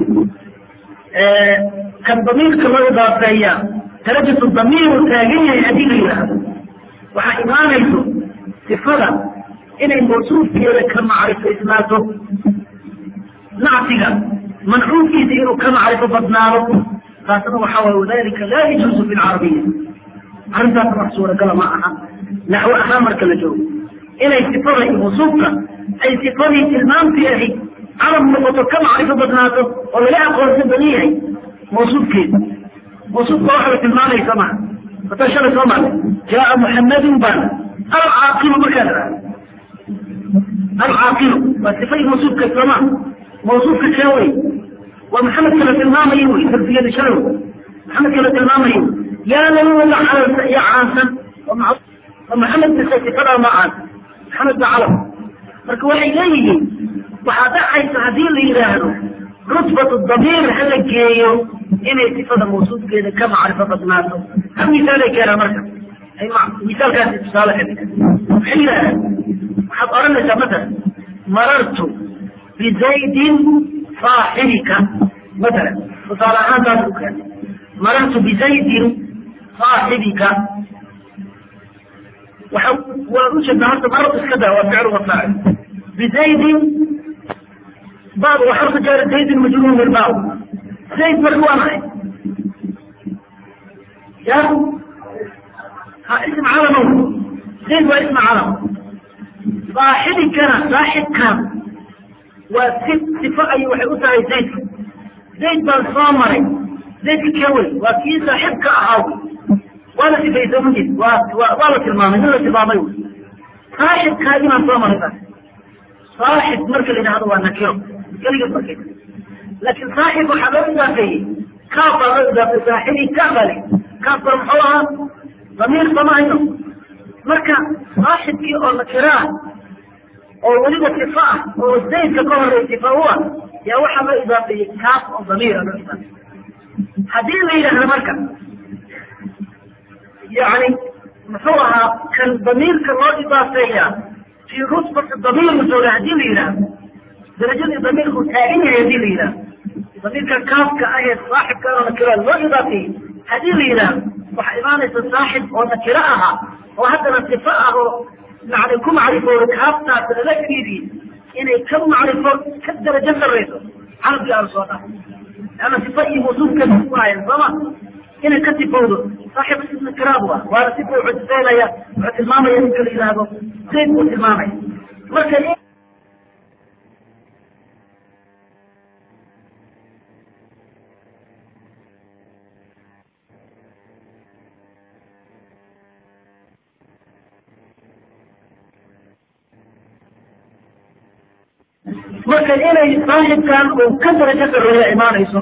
kan damiirka loo idaafeeya darajatu damiiru taagan yahay haddii la yidhaahdo waxaa imaanayso sifada inay mawsuufkeeda ka macrifaysnaato nacsiga mancuufkiisa inuu ka macrifo badnaado taasna waxaa waay wadalika laa yajuuzu fi lcarabiya arrintaasna wax suuragala ma aha naxwo ahaan marka la joogo inay sifada iyo mawsuufka ay sifadii tilmaamtii ahayd calam noqoto ka macrifo badnaato oo laga aqoonsan badan yahay mawsuufkeeda mawsuufka waxa la tilmaamaysa maa wata shalay soo marnay jaaa muxamadun baan alcaaqilu markaad raado alcaaqilu waa sifadii mawsuufka sooma mawsuufka kee wey waa maxamed kala tilmaamayo wey darsigeeda shalay maxamed kala tilmaamayo yaa laga calansa iyo caansan oo maxamed bisa sifadaa ma caansan maxamed ba calam marka waxay leeyihiin waxaa dhacaysa haddii la yidhaahdo rutbatu damiir hala geeyo inay sifada mawsuufkeeda ka macrifo badnaato hal misaalay keenaa marka misaalkaasi tusaale ka dhiga maxay yidhahdaan waxaad odhanaysaa masalan marartu bizaydin saaxibika masalan tusaale ahaan taas u keena marartu bizaydin saaxibika waxa waa ujeedaa horta marar iska daa waa ficil wafaacil bizaydin baab waa xarfu jaar zaydin majruur bilbaaw zayd marka waa maxay ya ha ism calamo zayd waa ism calam saaxibikana saaxibkan waa si sifo ay waxay u tahay zaydka zayd baan soo maray zaydka kee wey waa kii saaxibka ahaa wey waa la sifaysa mujid waa wa waa la tilmaamay nin la tilmaamay wey saaxibkaagii baan soo maray taas saaxib marka la yidhahdo waa nakiro keliga markay laakiin saaxib waxaa loo idaafeeyey kaaf baa loo idaafeey saaxibi kaaf baa le kaaf baa muxuu ahaa damiir sama hayno marka saaxibkii oo nakiraa oo weliba sifa ah oo zaydka ka horey sifa u ah yaa waxaa loo idaafeeyey kaaf oo damiira loo idaafeeyey haddii la yidhaahdo marka yani muxuu ahaa kan damiirka loo idaafeeya fii rutbati damiir masooga haddii la yidhaahdo darajadii damiirku taagan yahay hadii la yidhahdo damiirka kaafka ah ee saaxibka oo nakira loo idaafeeyey haddii la yidhaahdo waxaa imaanaysa saaxib oo nakiro ahaa oo haddana sifo ah oo yani ku macrifooda kaaftaas lala fiidiyey inay ka macrifo ka darajo sarrayso carabkii aan soo dhahay leanna sifa iyo mawsuufkeeda ku hayan sooma inay ka sifowdo saaxibu sifna kiraam wa waana sifa wuxuu sifaynaya wuxuu tilmaamaya ninka la yidhaahdo zayd buu tilmaamaya marka marka inay saaxibkan uu ka darajo sareeya imaanayso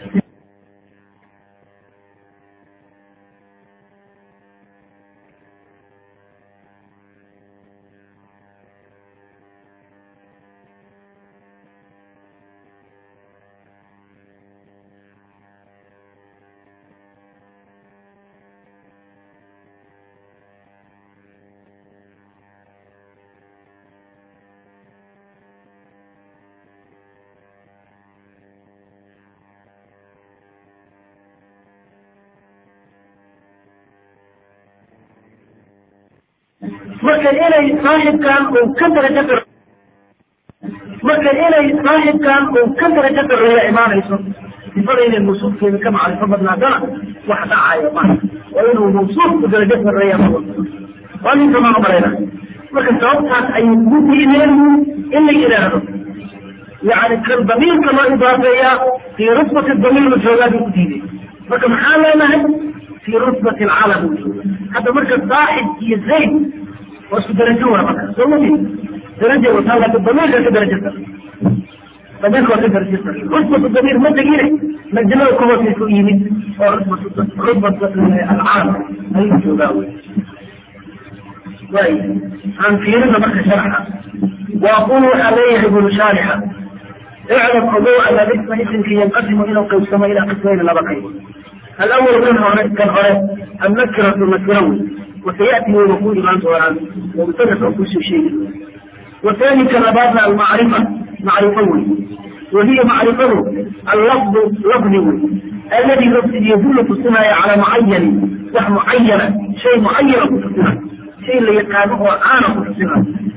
marka inay saaxibkan uu ka darajo sar marka inay saaxibkan uu ka darajo sareeya imaanayso sifada inay mawsuufkeeda ka macrifo badnaadana wax dhacayo ma waa inuu mawsuufku darajo sareeya waa ninka maa malayna marka sababtaas ayay ku diideen in la yidhaahdo yani kan damiirka loo idaafeeyaa fii rutbati damiir joogaa bay ku diideen marka maxaa leenahay fii rutbati alcalam hadda marka saaxib iyo zayd waa isku darajo waa marka soo mati daraja wataa laakin damiirka ka darajo sar damiirka waa ka darajo sar rutbatu damiir ma tegine majnada ku hoosay ku yimid oo rutbatu rutbatu alcalam ayuu joogaa wey way aan fiirina marka sharxa waaqul waxaa leeyahay bulu shaarixa iclam ogow ana isma isimka yanqasimu inuu qaybsamo ilaa qismayni laba qaybood alawal kan hore kan hore annakiratu nakirawi وسيأتي ويقول ما سؤال ومثلث أو كل شيء والثاني كلماتنا المعرفة معرفة وهي معرفة اللفظ لفظ الذي يدل في السنة على معين وح معينة شيء معين في السنة شيء اللي يقامه أنا في السنة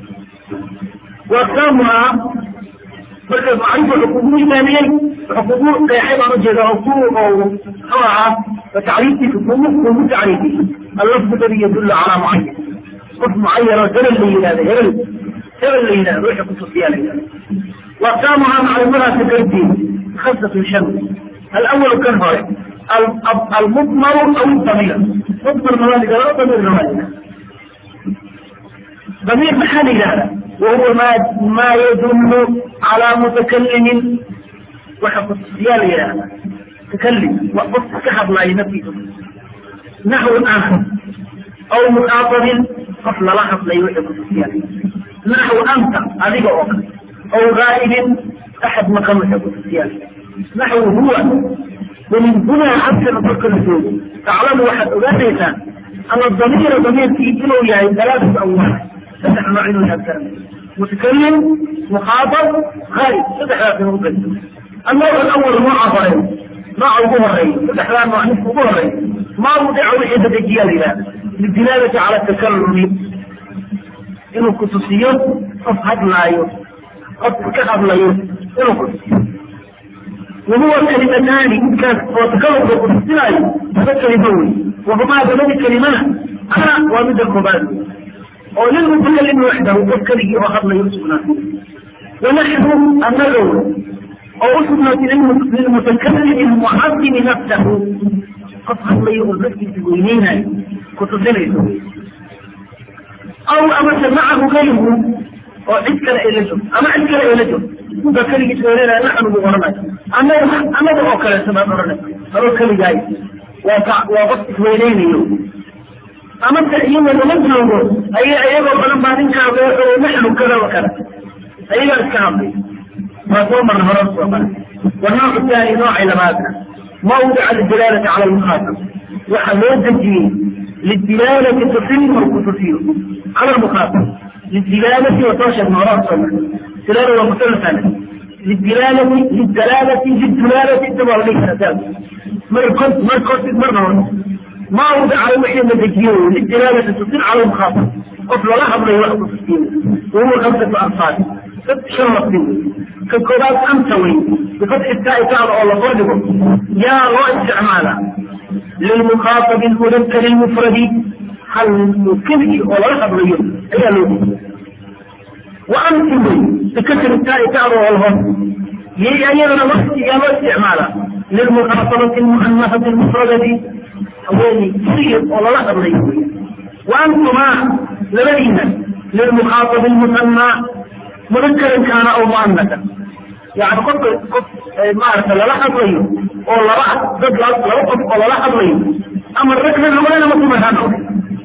وأقسامها marka macrifa xuquuqu imaamiyey xuquuqu qeexay baan ujeeda xuquuq oo nooca tacriiftii xuquuq ugu tacriifiyey allafdu ladi yadullu calaa mucayan qof mucayan oo hebel la yidhahdo hebel hebel la yidhahdo ruuxa kutusiyaa la yidhahdo وأقسامها معلومات كرتين خمسة شن الأول كان هو المضمر أو الضمير مضمر موالد لا ضمير موالد ضمير محلي هذا وهو ما ما يدل على متكلم وحق الصيال هذا تكلم وقف كحب لا ينفذ نحو آخر أو مخاطب قفل لحظ لا يوحد الصيال نحو أنت هذه وقت أو غائب أحد مقام الصيال نحو هو ومن هنا حتى نفكر الزوج تعلم واحد أولاديك أن الضمير ضمير في إنه يعني ثلاثة أو واحد فتح معين أكثر متكلم مخاطب غائب فتح هذا ممكن النوع الأول نوع ضريب نوع ظهري فتح هذا نوع نصف ظهري ما وضع وحدة الجيال للدلالة على التكلم إنه خصوصيات أفهد لا يوم كحب لا يوم إنه خصوصيات وهو كلمتان كان وتكلم بالقدسين فذكر يدوي وهما بلد كلمات أنا ومد المبادئ وللمتكلم وحده وذكره وخط يوسف نفسه ونحن النذر أو أسمى للمتكلم المعظم نفسه قطعا لا يقول نفسي في وينينا كتبنا أو أما سمعه غيره oo cid kale ay la joogto ama cid kale ay la joogto ba keligiis weelena naxnu bu oranay annaga annaga oo kaleeto baan oranay anoo keligaay waa ka waa qof isweyneynayo ama se iyaga lama joogo ay iyagoo badan baa ninkaa wuxuu naxnu kada wa kada ayagaa iska hadlay waa soo marna hore soo maray والنوع الثاني نوع لماذا موضع للدلالة على المخاطب وحلو تجيه للدلالة تصير وتصير على المخاطب للدلالة وتوشك مرات صمت دلالة ومثلثة للدلالة للدلالة للدلالة تبع ليس أساس مر كنت مر كنت مرة ما وضع على وحي النتيجية للدلالة تصير على المخاطب قبل لحظة يوحد في السين وهو خمسة أرصاد ست شرط منه كالكودات أمسوي بفتح التاء تعالى الله فرجه يا رؤى استعمالا lilmukhaatabi lmudakari lmufradi hal keligii oo laga hadlayo ayaa loo jeeda wa antum bikasri taai tacdo walhon yay ayadana waqtigaa loo isticmaala lilmukhatabati lmuanafati lmufradati haweeney keligii oo lala hadlayo wa antumaa labadiina lilmukhaatabi lmusanaa mudakaran kaana aw muanaka yani qofka qof maarata lala hadlayo oo laba dad laba qof oo lala hadlayo ama ragna haween ama dumar ha noqde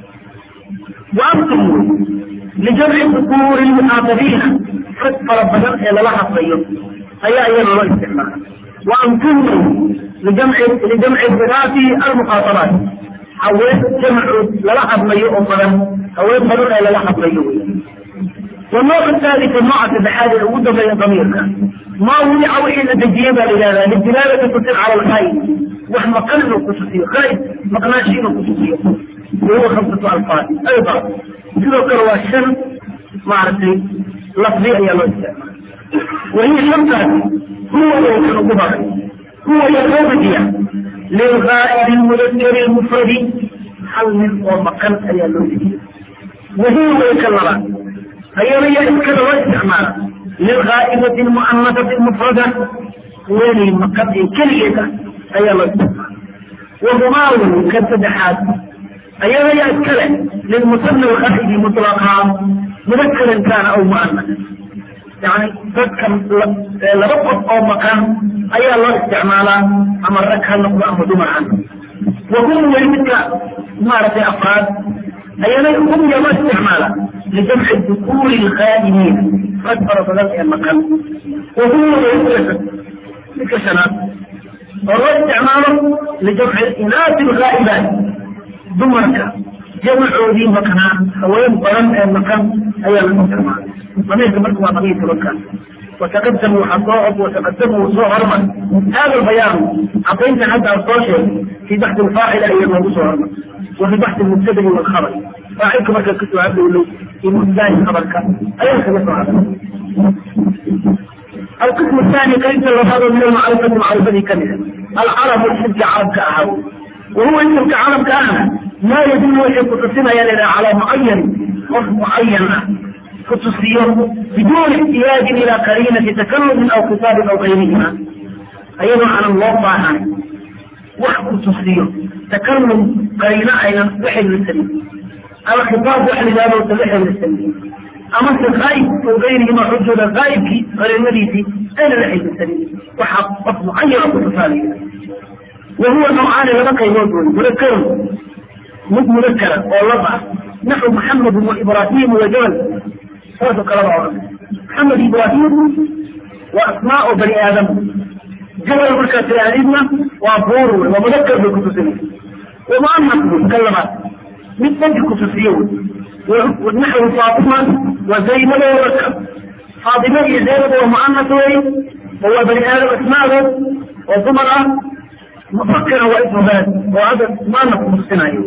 wa antum lijamci dukuuri lmuxaatabiina rag fara badan ee lala hadlayo ayaa iyada loo isticmaala wa antum lijamci lijamci binaati almukhaabaat haween jamcu lala hadlayo oo badan haween badan ee lala hadlayo wey والنوع الثالث النوع التحاد الوجود بين ضميرك ما وضع وحي الدجيه لهذا للدلاله تصير على الخير واحنا قلنا خصوصيه خير ما قناشين خصوصيه وهو خمسة ألفاظ أيضا كذا كروا الشر ما عرفتي لفظية يا الله وهي خمسة هو يوم الظهر هو يوم للغائب المذكر المفرد حل من ومكان يا الله وهي يكلمات أيضا يذكر واستعمال للغائبة المؤنثة المفردة وين مقد كلية أي الله وضماء كالتدحات أيضا يذكر للمثنى الأخذ مطلقا مذكرا كان أو مؤنثا يعني تذكر لربط أو مكان أي الله استعمالا أمرك هل نقول أمر عنه وهم يلمك مارة أفراد أيضا هم يما استعمالا لجمع الذكور الخادمين قد فرض ذلك المكان وهو يدرس بكسنات وهو استعماله لجمع الإناث الغائبات دمرك جمع ذي مكان وين ظلم المكان أي المكان ضمير مركب قضية المكان وتقدموا حصائب وتقدموا صهرا هذا البيان أعطينا حتى الطاشر في بحث الفاعل أي الموضوع صهرا وفي بحث المبتدئ والخبر فاعلكم مركز كتب عبد الله في مبتدئ خبرك أي خبر هذا القسم الثاني كيف الرفاض من المعرفة معرفة كاملة العرب الحج عرب كأهو وهو اسم كعرب كأنا ما يدل وحي قصصنا يلنا على معين وصف معين خصوصية بدون احتياج إلى قرينة تكلم أو خطاب أو غيرهما أيضا على الله عنه وحد خصوصية تكلم قرينة أيضا وحي للسبيل أما خطاب وحي لذلك وحي للسبيل أما الغائب وغيرهما حجة الغائب غير المريسي أين وحي للسبيل وحق معين خصوصية وهو نوعان لبقى يوجد مذكر مذكرا والله نحو محمد وإبراهيم وجبل هذا كلام محمد إبراهيم وأسماء بني آدم جبل مركز العلم وأبور ومذكر بالخصوصية ومؤنث كلمات من بنت خصوصيون ونحو فاطمة وزينب وبكر فاطمة زينب ومؤنث هو بني آدم أسماءه وزمرة مفكرة واسم بلد وهذا مؤنث مصطنعي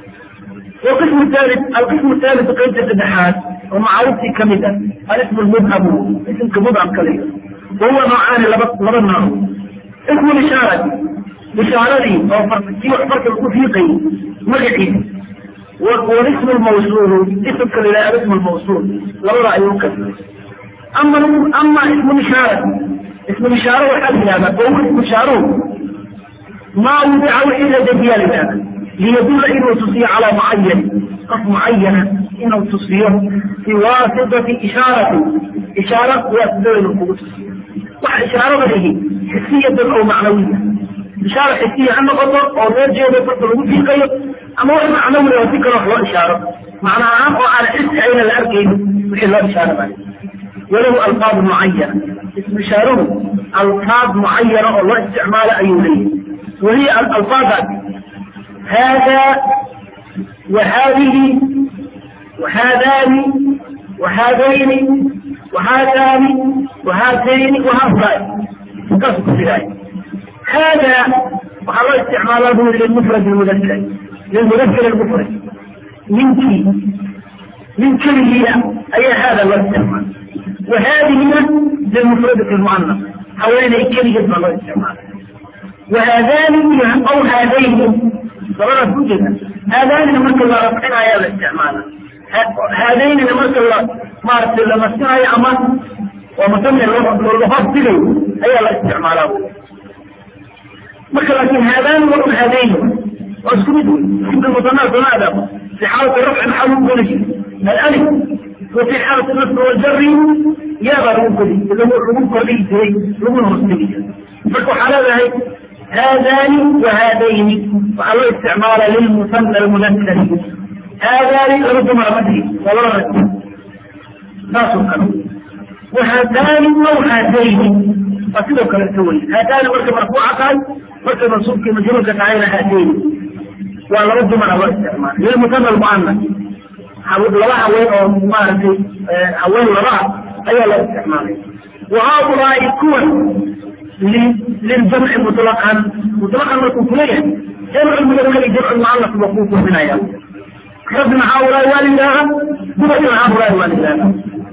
والقسم الثالث القسم الثالث قيد التدحات ومعروف في كمدة الاسم المبهم اسم كمبهم كلمة وهو نوعان لبناه اسم الإشارة إشارة أو فرق فرق الوثيقي مجحي والاسم الموصول اسم كلمة اسم الموصول لا رأي يمكن أما أما اسم الإشارة اسم الإشارة وحد هذا وهو اسم الإشارة ما وضع إلا دجال هذا ليدل انه تصير على معين قف معينة انه تصير في واسطة اشارة اشارة واسطة القوة وإشارة به حسية او معنوية إشارة حسية عن غضب او نرجع لفتر في قيد اما هو معنوية وفكرة هو إشارة معنى عام وعلى حس عين الأركين وحي الله إشارة بعد وله ألفاظ معينة اسم إشارة ألفاظ معينة الله استعمال أيوليه وهي الألفاظ هذا وهذه وهذان وهذين وهذان وهاتين وهؤلاء قصد في ذلك هذا وحرى استعماله للمفرد المذكر للمذكر المفرد منك من كلمة أي هذا الاستعمال وهذه للمفرد المؤنث حوالي كلمة الله استعمال وهذان أو هذين labadaas ku jeeda haadaanina marka la rafcinayaa la isticmaala haadaynina marka la maaragtay la masinayo ama waa musame lahoos digayo ayaa la isticmaalaa marka laakin haadaani waa un haadayni waa isku mid wey sibka musanaa sanaada fi xaalati rafci maxaa lagu geli jiray alif wa fi xaalati nasr waljari yaabaa lagu geli lagu kordhigi jiray laguna hoos digi jiray marka waxaa leedahay haadani wa haadayni waxaa loo isticmaala lilmusana almudakari haadani laba dumara ma dhihi waa laba rag saasoo kale وهاتان أو هاتين فكذا كلا تقول هاتان مركب مرفوعة tahay markay mansuubkii majruurka tahayna haateyn waa laba dumar loo isticmaala lilmusana almuanas laba haween oo maaragtay haween laba ah ayaa loo isticmaalay wa haaulaai kuwan liljamci mutlaqan mutlaqan markuu kuleeyahay jamcu mudakari jamcu muanas ba kuu kulminaya rabna haaulaai waa lidaaha dumarkina haaulaai waa lidaaha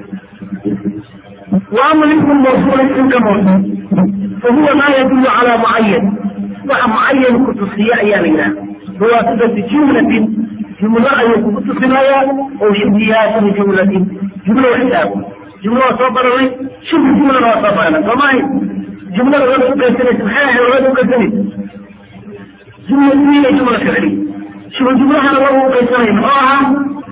وأما الاسم الموصول اسم كموصول فهو ما يدل على معين وحا معين كتصية أيامنا هو صفة جملة جملة أي كتصية أو شبهات جملة جملة وحساب جملة وصبر شبه جملة وصبر فما هي جملة غير مكسرة سبحانه غير مكسرة جملة اسمية جملة فعلية شبه جملة أنا الله مكسرة نوعها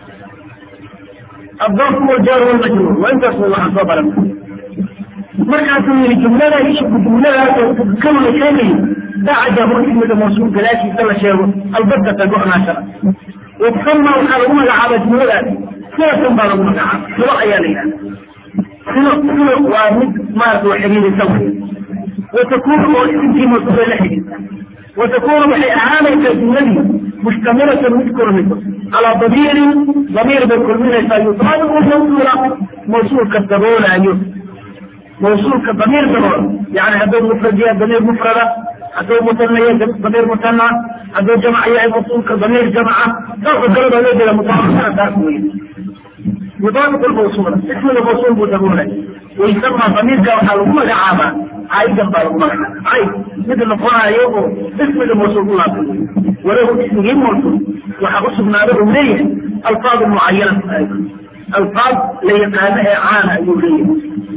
الضرب والجار والمجرور وانت الله صبر markaasuu yii jumlada jumladaas kawna sheegay bacdahu ismiga mawsuul gadaashiisa la sheego albatata go-naashada wasama waxaa lagu magacaaba jumladaas sinatan baa lagu magacaaba silo ayaa la yidhahda silo silo waa mid maarata wa xiriirisa wey watakunu oo isimkii mawsuul bay la xiriirta watakunu waxay ahaanaysaa jumladii mustamilatan mid kulmiso calaa damiirin damiir bay kulminaysaa yusaabiqu mawsuula mawsuulka daboolaayo موصولك ضمير ضمير يعني هذول مفردية ضمير مفردة هذول مثنية ضمير مثنى هذول جمع يعني موصولك ضمير جمعة تاخذ ضرب الذي لا مطابقة تاكوية يطابق الموصول اسم الموصول مدمونة ويسمى ضمير جمع حلوة لعامة عايدا بالغمة عايد مثل القرآن يوم اسم الموصول الله وله اسم غير موصول وحقص من هذا أمنية ألفاظ معينة أيضا ألفاظ ليقانها عانى يوليه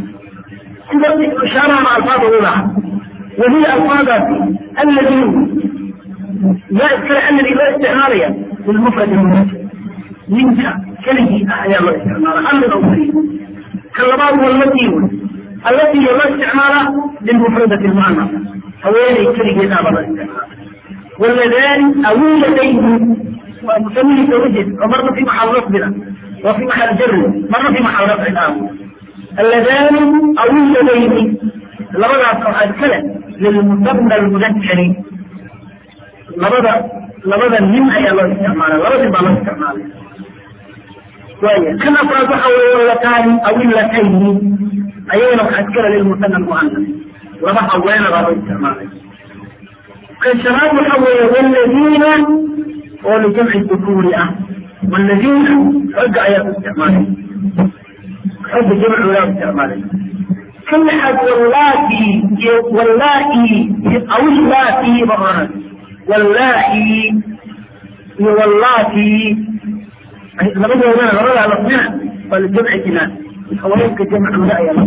إشارة مع ألفاظ أولى وهي ألفاظ الذي لا الذي لا استعمالية للمفرد المناسب منك كلمة أحياء الله استعمالها أمر أولي كاللباب والتي التي لا استعمالها للمفردة المعنى هوالي كلمة ناب الله استعمالها واللذان أولتين ومسميه توجد ومرة في محل رفضنا وفي محل جر مرة في محل رفع الآن اللذان أو اللذين لبدا قواعد كلا للمثنى المذكر لبدا لبدا من أي الله استعماله لبدا ما الله استعماله وهي كما فرض أو اللتان أو اللتين أيضا قد كلا للمثنى المؤنث لبدا وين الله استعماله كالشباب الأول والذين ولجمع الذكور والذين رجع يا استعماله حب جمع ولا استعماله كل حد واللاتي واللاتي او اللاتي مرة واللاتي واللاتي لما يقول لنا غرض على الاثنين فالجمع جنان حواليك جمع ولا يا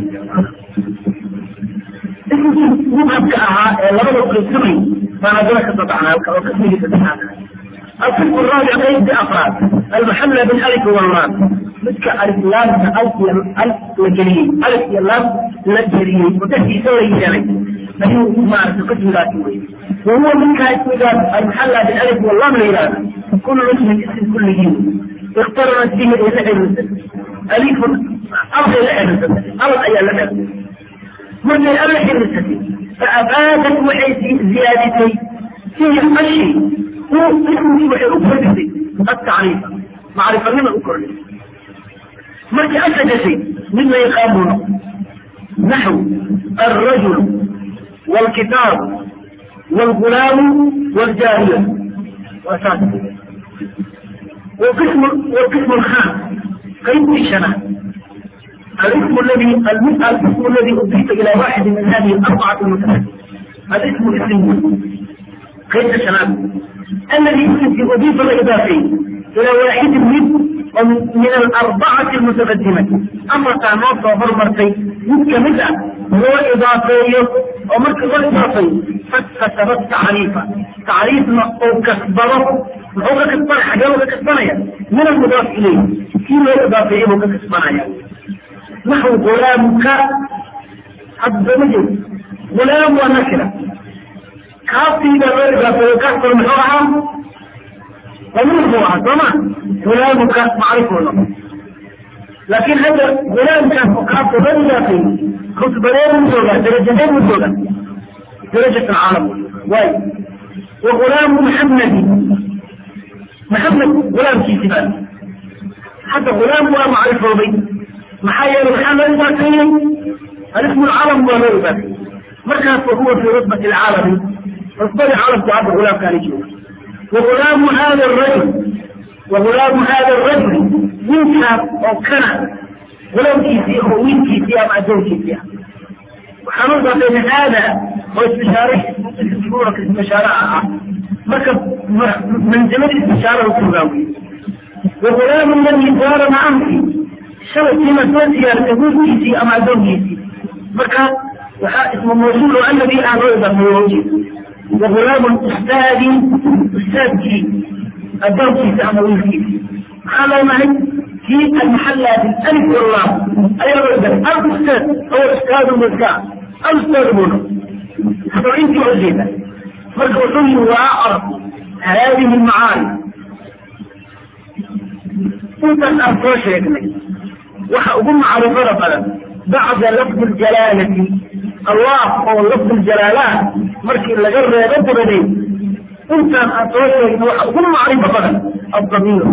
مذهب كأها لما يقول السمي فأنا ذلك استطعنا وكسمه استطعنا القسم الرابع قيد بأفراد المحلى بالألف واللام مثل ألف لام ألف ألف لجري ألف لام لجري وتحكي سوري يعني فهي ما قسم ذاتي وهو من كان ذات المحلى بالألف واللام لإرادة كل اسم اسم كل جيم اقترنت به الى ألف أرض الألف أرض أي الألف من الألف النسبي فأبادت وحيث زيادتي فيه الشيء هو اسم وحي أكرر التعريف معرفة لما أكرر ما أسد شيء مما يقامون نحو الرجل والكتاب والغلام والجارية وأساسه والقسم والقسم الخامس كيف الشنع الاسم الذي الاسم الذي اضيف الى واحد من هذه الاربعه المتفقه الاسم الاسم قيد الشباب الذي يمكن أضيف الإضافي إلى واحد من من الأربعة المتقدمة أما تعمل صبر مرتي يمكن مدى هو إضافي ومرك هو إضافي فكسبت تعريفا تعريف أو كسبره هو كسبنا حاجة هو كسبنا من المضاف إليه كيلو إضافي هو كسبنا نحو غلامك حد مجد غلام ونكرة كافي إذا إضافي كسر محورها ومن هو طبعا غلامك معرفه لكن هذا غلام كان فقط بدا في خطبتين من دولة درجتين من دولة درجة العالم واي وغلام محمد محمد غلام في سبان حتى غلام هو معرفه بي محايا محمد ذاتين الاسم العالم هو غير ذاتين مركز فهو في رتبة العالم رتبة العالم تعب غلام كان يجوز وغلام هذا الرجل وغلام هذا الرجل منك أو كان غلام كيسي أو وين كيسي أو عدو كيسي وحنوضع بين هذا هو استشارة سورة استشارة مركب منزلة الاستشارة والتراوي وغلام الذي صار معه شوت كلمة توسيا لتقول كيسي أو عدو كيسي مركب اسم موصول الذي أعرض في وجهه وغلام أستاذ أستاذ كي الدرس في أمر الكيس قال معي في المحلة بالألف والله أي رجل الأستاذ هو أستاذ مزكاة الأستاذ منه حتى أنت عزيزة فالأصول وأعرف هذه المعاني أنت الأفراش يكني وحأقوم معرفة مثلا بعد لفظ الجلالة الله هو لفظ الجلالات مركي اللي جرى يغضب دي انت اتوجه وكل معرفة بدل الضمير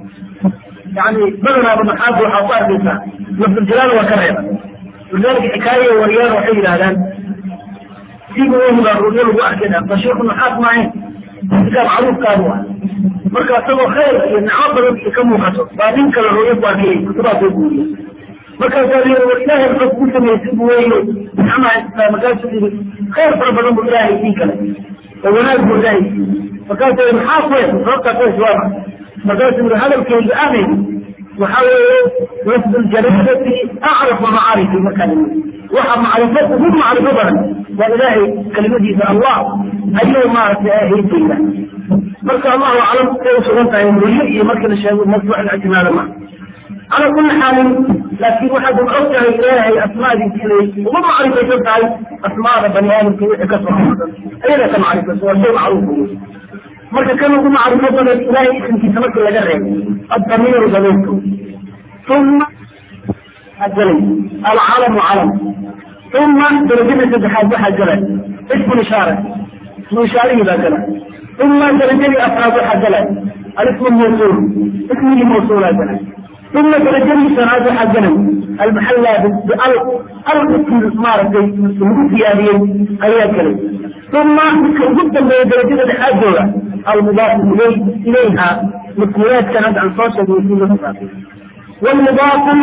يعني بدل ابو محاب وحاطاه لسان لفظ الجلال وكرهه ولذلك حكاية وريان وحي الهلال سيبوا وهم الرجل واحد كده فشيخ النحاس معين كان معروف كانوا مركا سوى خير ان عبر كم خطر بعدين كان الرؤية واكيه كتبها في البورية markaa ilaahay wuxuu ku sameysay bu wey maxamed markaasu yii khayr fara badan bu ilaahay sii kale oo wanaag bu ilaahay sii markaasu yii maxaa kuweys sababtaa kuweys waama markaasu yii hadalkeyga aanay waxa weeye lafdu ljalaalati acrafu macaarifi markaa waxa macrifo ugu macrifo badan waa ilaahay kelimadiisa allah ayuu maaragtay ahaydayda marka allahu aclam say usugan tahay weliyo iyo markii la sheego mawduuc ictimaada ma على كل حال لكن واحد أوجه إلهي أسماء دي وما معرفة تاعي أسماء بني آدم في كسر أين كان معرفة هو شيء معروف مركا كانوا يقولوا معرفة بني إلهي اسم في سمك ولا جرى الضمير ضميرته ثم الجلي العلم علم ثم درجة الاتحاد بها الجلال اسم الإشارة اسم إشارة إذا جلال ثم درجة أفراد الجلال الاسم الموصول اسم الموصول الجلال ثم ترجم سناد حقنا المحلى بألف ألف مارك المسيادين أي كلمة ثم جدا من درجة الحاجة المضاف إليه إليها مكملات كانت عن صوت ويكون والمضاف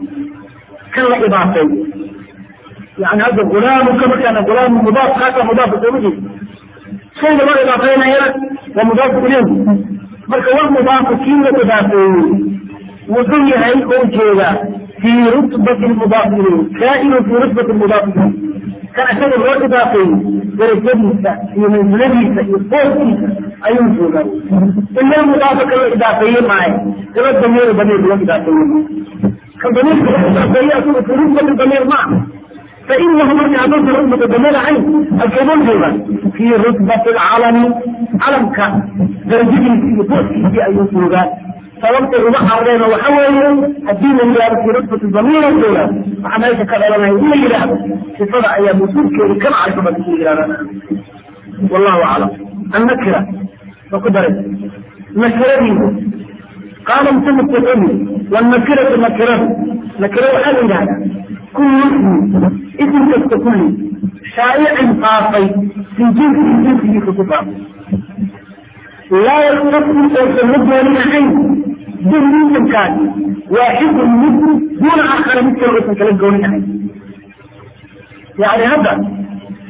كان إضافي يعني هذا غلام كما كان غلام مضاف هذا مضاف إليه شيء ما إضافينا هنا ومضاف إليه مركب والمضاف كيف إضافي wuxuu yahay oo jeeda fii rutbati lmudaaf ilayh kaa'inu fii rutbati lmudaaf ilayh kan isaga loo idaafeeyey darajadiisa iyo mansiladiisa iyo foorkiisa ayuu joogaa ila mudaafa ka loo idaafeeye maayo ila damiir damiir loo idaafeeye kan damiirka loo idaafeeye asaga fii rutbati damiir maaha فإنه من يعطيك رتبة ضمير عين الكمال جوبا في رتبة العلم علم كان درجته في فوق في أي سوغان sababta uga carreena waxa weeye haddii la yidhahdo fi rutbati damiir jooga waxaa meesha ka dhalanaya in la yidhaahdo sifada ayaa mas-uulkeeda ka macrifo baa ku yidhahdaan wallahu aclam annakira ma ku daray nakiradiisu qaala musanif wuxuu والنكرة نكرة نكرة waxaa la yidhahdaa كل اسم اسم kasta kulli شائع faafay في جنس جنسigiisa ku faafay لا يختص أوسن دون عين دون اسمكان واحد من دون آخر مثل اسم كلا دون عين يعني هذا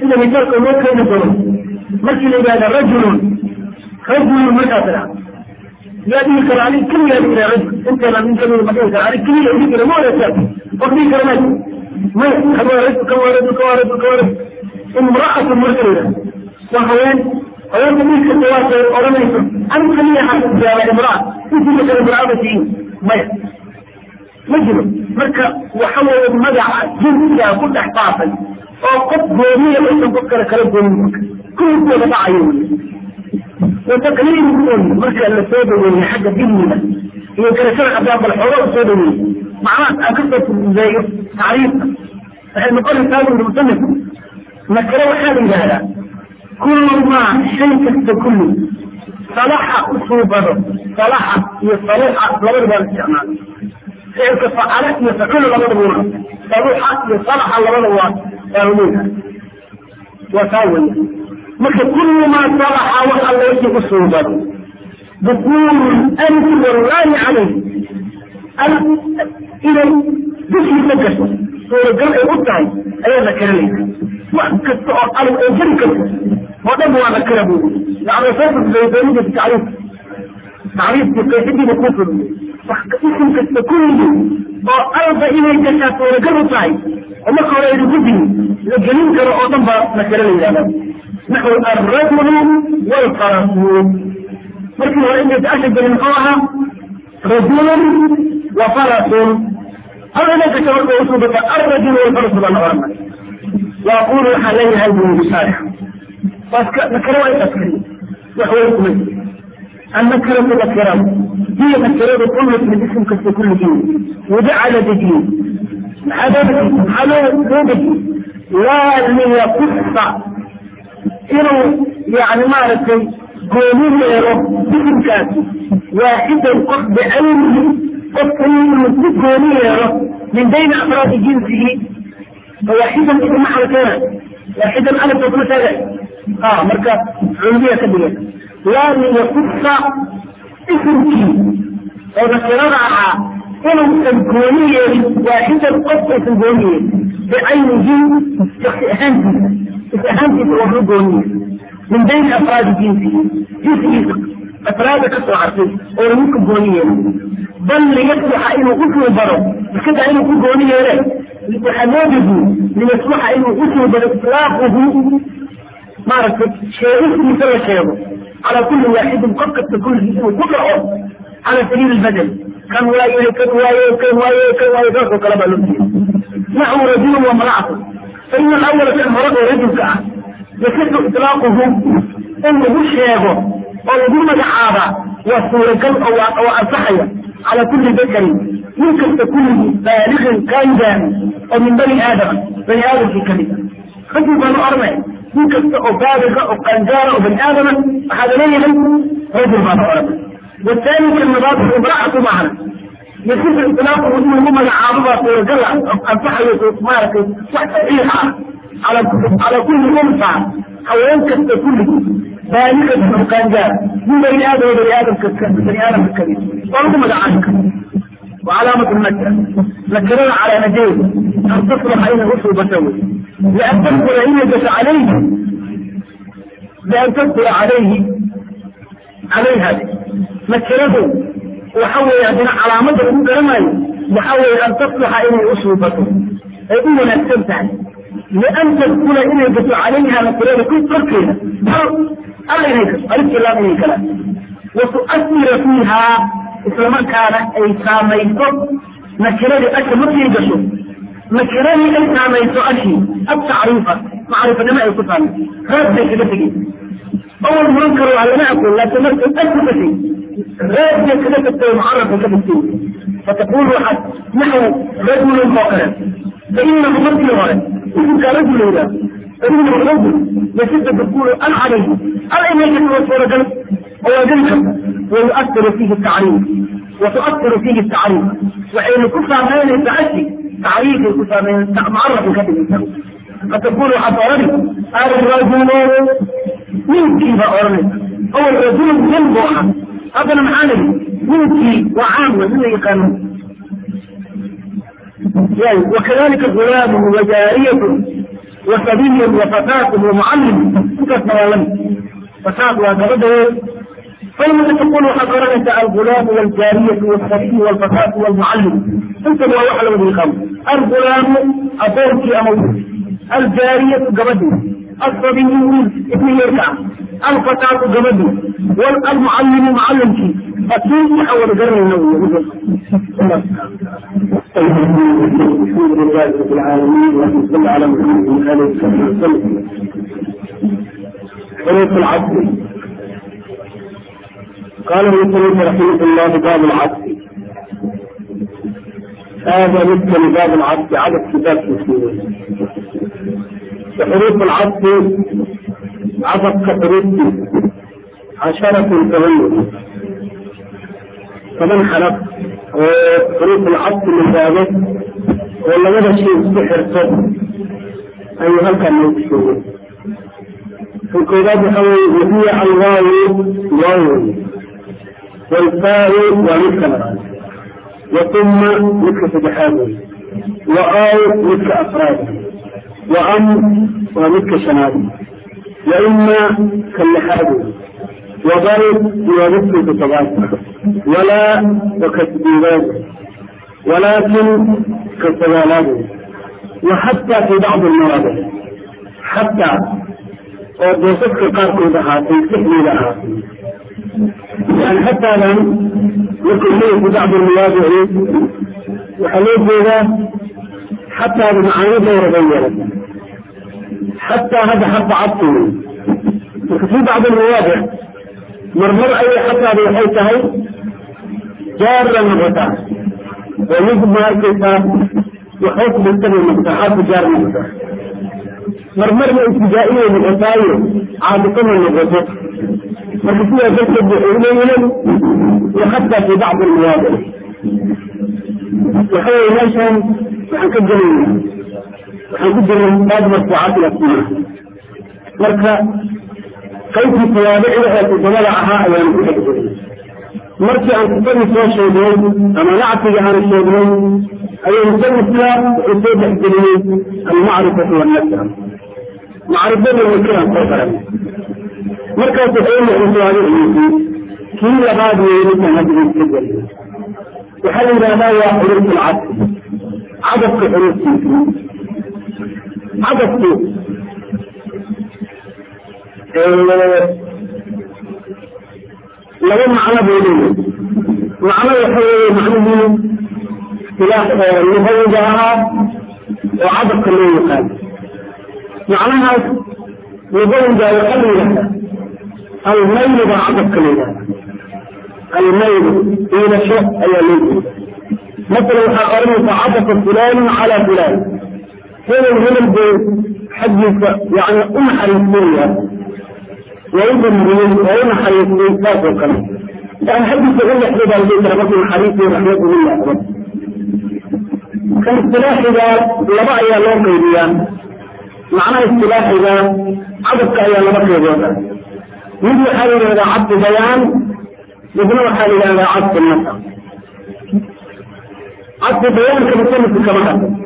sida misaalka loo keeni doono markii la yidhahda rajulun rajulun markaas idhaa yaa dhihi kara anig keliyaa dhihi kara rajul inteena nin kamida ma dhihi kara anig keliya dhihi kara ma wadaagtaa qof dhihi kara ma maya kan waa rajul kan waa rajul kan waa rajul kan waa rajul imra'atun marka la yidhahda waa haween haweenka dhihi karta waasay odhanayso anig keliya xajaaba imra'a intiisa kale imra'ada tihiin maya ma jiro marka waxa weeye magaca jinsigaa ku dhex faafay oo qof goomiya aysan qof kale kala goonin kulligooda dhacayo wey wataqliiluun marka la soo dhaweeyey xagga dilmiga iyo garashada haddaan bal xooga u soo dhaweeyey macnahaas aan kasoo fududeeyo tacriifka waxay noqonaysaa buri musanif nakare waxaa la yidhaahdaa kullu maa shay kasta kulli salaxa u suubado salaxa iyo saluxa labadaba la isticmaalo ficilka facala iyo facula labadaba waa saluxa iyo salaxa labada waa waa leeyahay waa taa weya marka kullu maa salaxa wax alla wixii u suubado dukuulu alfi wallahi calayh al inay dushiisa gasho suuragal ay u tahay ayaa la karanaysa wax kasta oo alif ay jari karto oo dhan waa la kara bu yani soo fududaydoonida tacriif tacriifkii qeexidiina kuu fududey isim kasta kulligii oo alba inay gashaa suuragal u tahay oo marka hore aynu gudin la gelin karo oo dhan baa la kara la yidhahda naxو alrajulu wlfarasuun markii hore inay asha gelin muxuu ahaa rajulun wa farasun hal inay gasho marka usuubata alrajulu walfarasu baa la oranay waaqulu waxaa leeyahay buu bisaalix nakare waa intaas keliya wax way kuma النكرة نكرة هي نكرة كل من اسم كسر كل جيل وجعل دجين هذا حلو دجين لا ليقص inuu yani maaragtay gooni yeelo bisimkaas waaxidan qof bicaynihi qofka inuu si gooni yeelo min bayni afraadi jinsihi waaxidan maxal keena waaxidan alifka kuma taagay a marka culumiya ka dhigan laa liyakusa isimkii oo nakirada ahaa inuusan gooni yeelin waaxidan qof aysan gooni yeelin bicaynihi shaksi ahaantiisa is ahaantiisa waa u gooniye min bayni afraadi jinsihi jinsigiisa afraada ka soo hartay oo lagu ka gooni yeelay bal liyasluxa inuu usuu baro iskadaa inuu ku gooni yeele waxaa loo dejiye liyasluxa inuu usuu baro islaaquhu maaragtay sheegistiisa la sheego calaa kulli waaxidin qof kasta kulligii inuu ku dhaco cala sabiili lbadel kan waayahay kan waaye kan waaye kan waaye saasoo kale baa loo jeeda naxwu rajulun wa malacatu faina alawala kan hore oo rajulka ah yasixu itlaaquhu in lagu sheego oo lagu magacaabaa waa suuragal oo ansaxaya cala kulli dakarin nin kasta kulligii baaliqin qaangaari oo min bani aadama bani aadamkii kamid a rajul baanu oranay nin kasta oo baaliqa oo qaangaara oo bani aadama waxaa laleeyahay rajul baanu oranay والثاني كالنبات امرأة معنا يصير إطلاقه إنه هم العارضة ورجلة أنصحه مارك صحيحة على على كل أنثى حيوان كست كل بالغة وكان جاء من بني آدم وبني آدم بني آدم الكبير وأنتم مدعانك وعلامة النكرة نكرنا على نجيب أن تصلح أين أسر بسوي لأن تدخل أين جس عليه لأن تدخل عليه عليها نكرته وحول هذه علامة المكرمة وحول أن تصلح إلى أسلوبته يقول أن تستمتع لأن تدخل إلى جس عليها نكرته كل تركيها الله يهيك ألف الله من الكلام وتؤثر فيها إسلام كان أي ساميته نكرته أكثر ما تيجسه نكرته أي ساميته أشي التعريفة معرفة ما يكون هذا كده تجي أول منكر على ما أقول لا تمثل ألف شيء غير كده تبقى معرفة كده فتقول واحد نحو رجل فقرا فإنه مثل غير إذن كرجل إذا فإنه رجل يسد تقول أنا عليه أنا إن يجب أن رجل هو جنك ويؤثر فيه التعريف وتؤثر فيه التعريف وحين كفى من التعشي تعريف كفى من معرف كده الإنسان فتقول حضرني الرجل من كيف أرني هو الرجل من بوحة هذا المعاني منكي وعام من يقانون يعني وكذلك غلام وجارية وصبي وفتاة ومعلم كيف نوالم فتاة وقبضه فلما تقول حضرتك الغلام والجارية والصبي والفتاة والمعلم انت هو واحد من الخمس الغلام أبوك أمو الجارية قبضه الصبي ابن يركع الفتاة قبضه والمعلم معلم شيء أكيد يحول قرن النووي الحمد لله رب العالمين وصلى على محمد وآله وصحبه وسلم حروف العصر قال المسلم رحمه الله باب العصر هذا مثل باب العصر عدد كتاب مسلمين وحروف العصر عدد كحروف عشرة ثمانية فمن خلق وحروف العصر من ذلك ولا ماذا شيء سحر صدر أي هل كان يكشفه في الكتاب حوي وهي الواو واو والفاء ومثل وثم مثل سبحانه وآو مثل أفراد وأم ومثل شناد وإما كاللحاد وضرب ومثل كتبات ولا وكتبيبات ولكن كالسلالات وحتى في بعض المواضع حتى وبوصفك قارك لها تنسحني لها يعني حتى لم يكن لي في بعض المواضع وحليت بها حتى بمعاني غير غيرت حتى هذا حتى عطل في بعض المواضع مرمر أي حتى بحيثها جارا مرتاح ويجب ماركتها وحيث بالتبع المفتاحات جار مرتاح مرمر الابتدائية من الأساير عادة من الغزوة وفيها جسد بحولين وحتى في بعض المواضع وحول نشأ وحنكد من وحنكد من بعض مرفوعات الأسماء مركا كيف توابعها في ضلعها أيام كتب markii aan kutadii soo sheegnay ama nactiga aan sheegnay ayuu musanifka wuxuu soo dhexgeliyey almacrifatu wannasra macrifada nakiraan soo baran markaas wuxuu muxuusaadiciisii kii labaad weynisa hadda iska geliyo waxaa la yidhahdaa waa xuruf lcadfi cadafka xuruftiisa cadafku laba macno buu leeyahay macno waxa weeye macnihii istilaax lugawiga ahaa oo cadabka loo yaqaan macnahaas lugawiga waxaa la yidhahdaa almaylu baa cadabka la yidhahda almaylu iilasho ayaa loo jeeda masalan waxaa oranaysaa cadafa fulaanun calaa fulaan hebel hebel buu xaggiisa yani u naxariisinaya ويدمرين وين حريصين ذات القلب يعني حد يقول لك كده البيت ربنا حريص ورحمة الله كان اصطلاح إذا لبع يا لون قيديان معنى اصطلاح إذا عدد يا لبع قيديان يجي حالي إذا عبد بيان يبنى حالي إذا عبد النصر عبد بيان كمسلم كما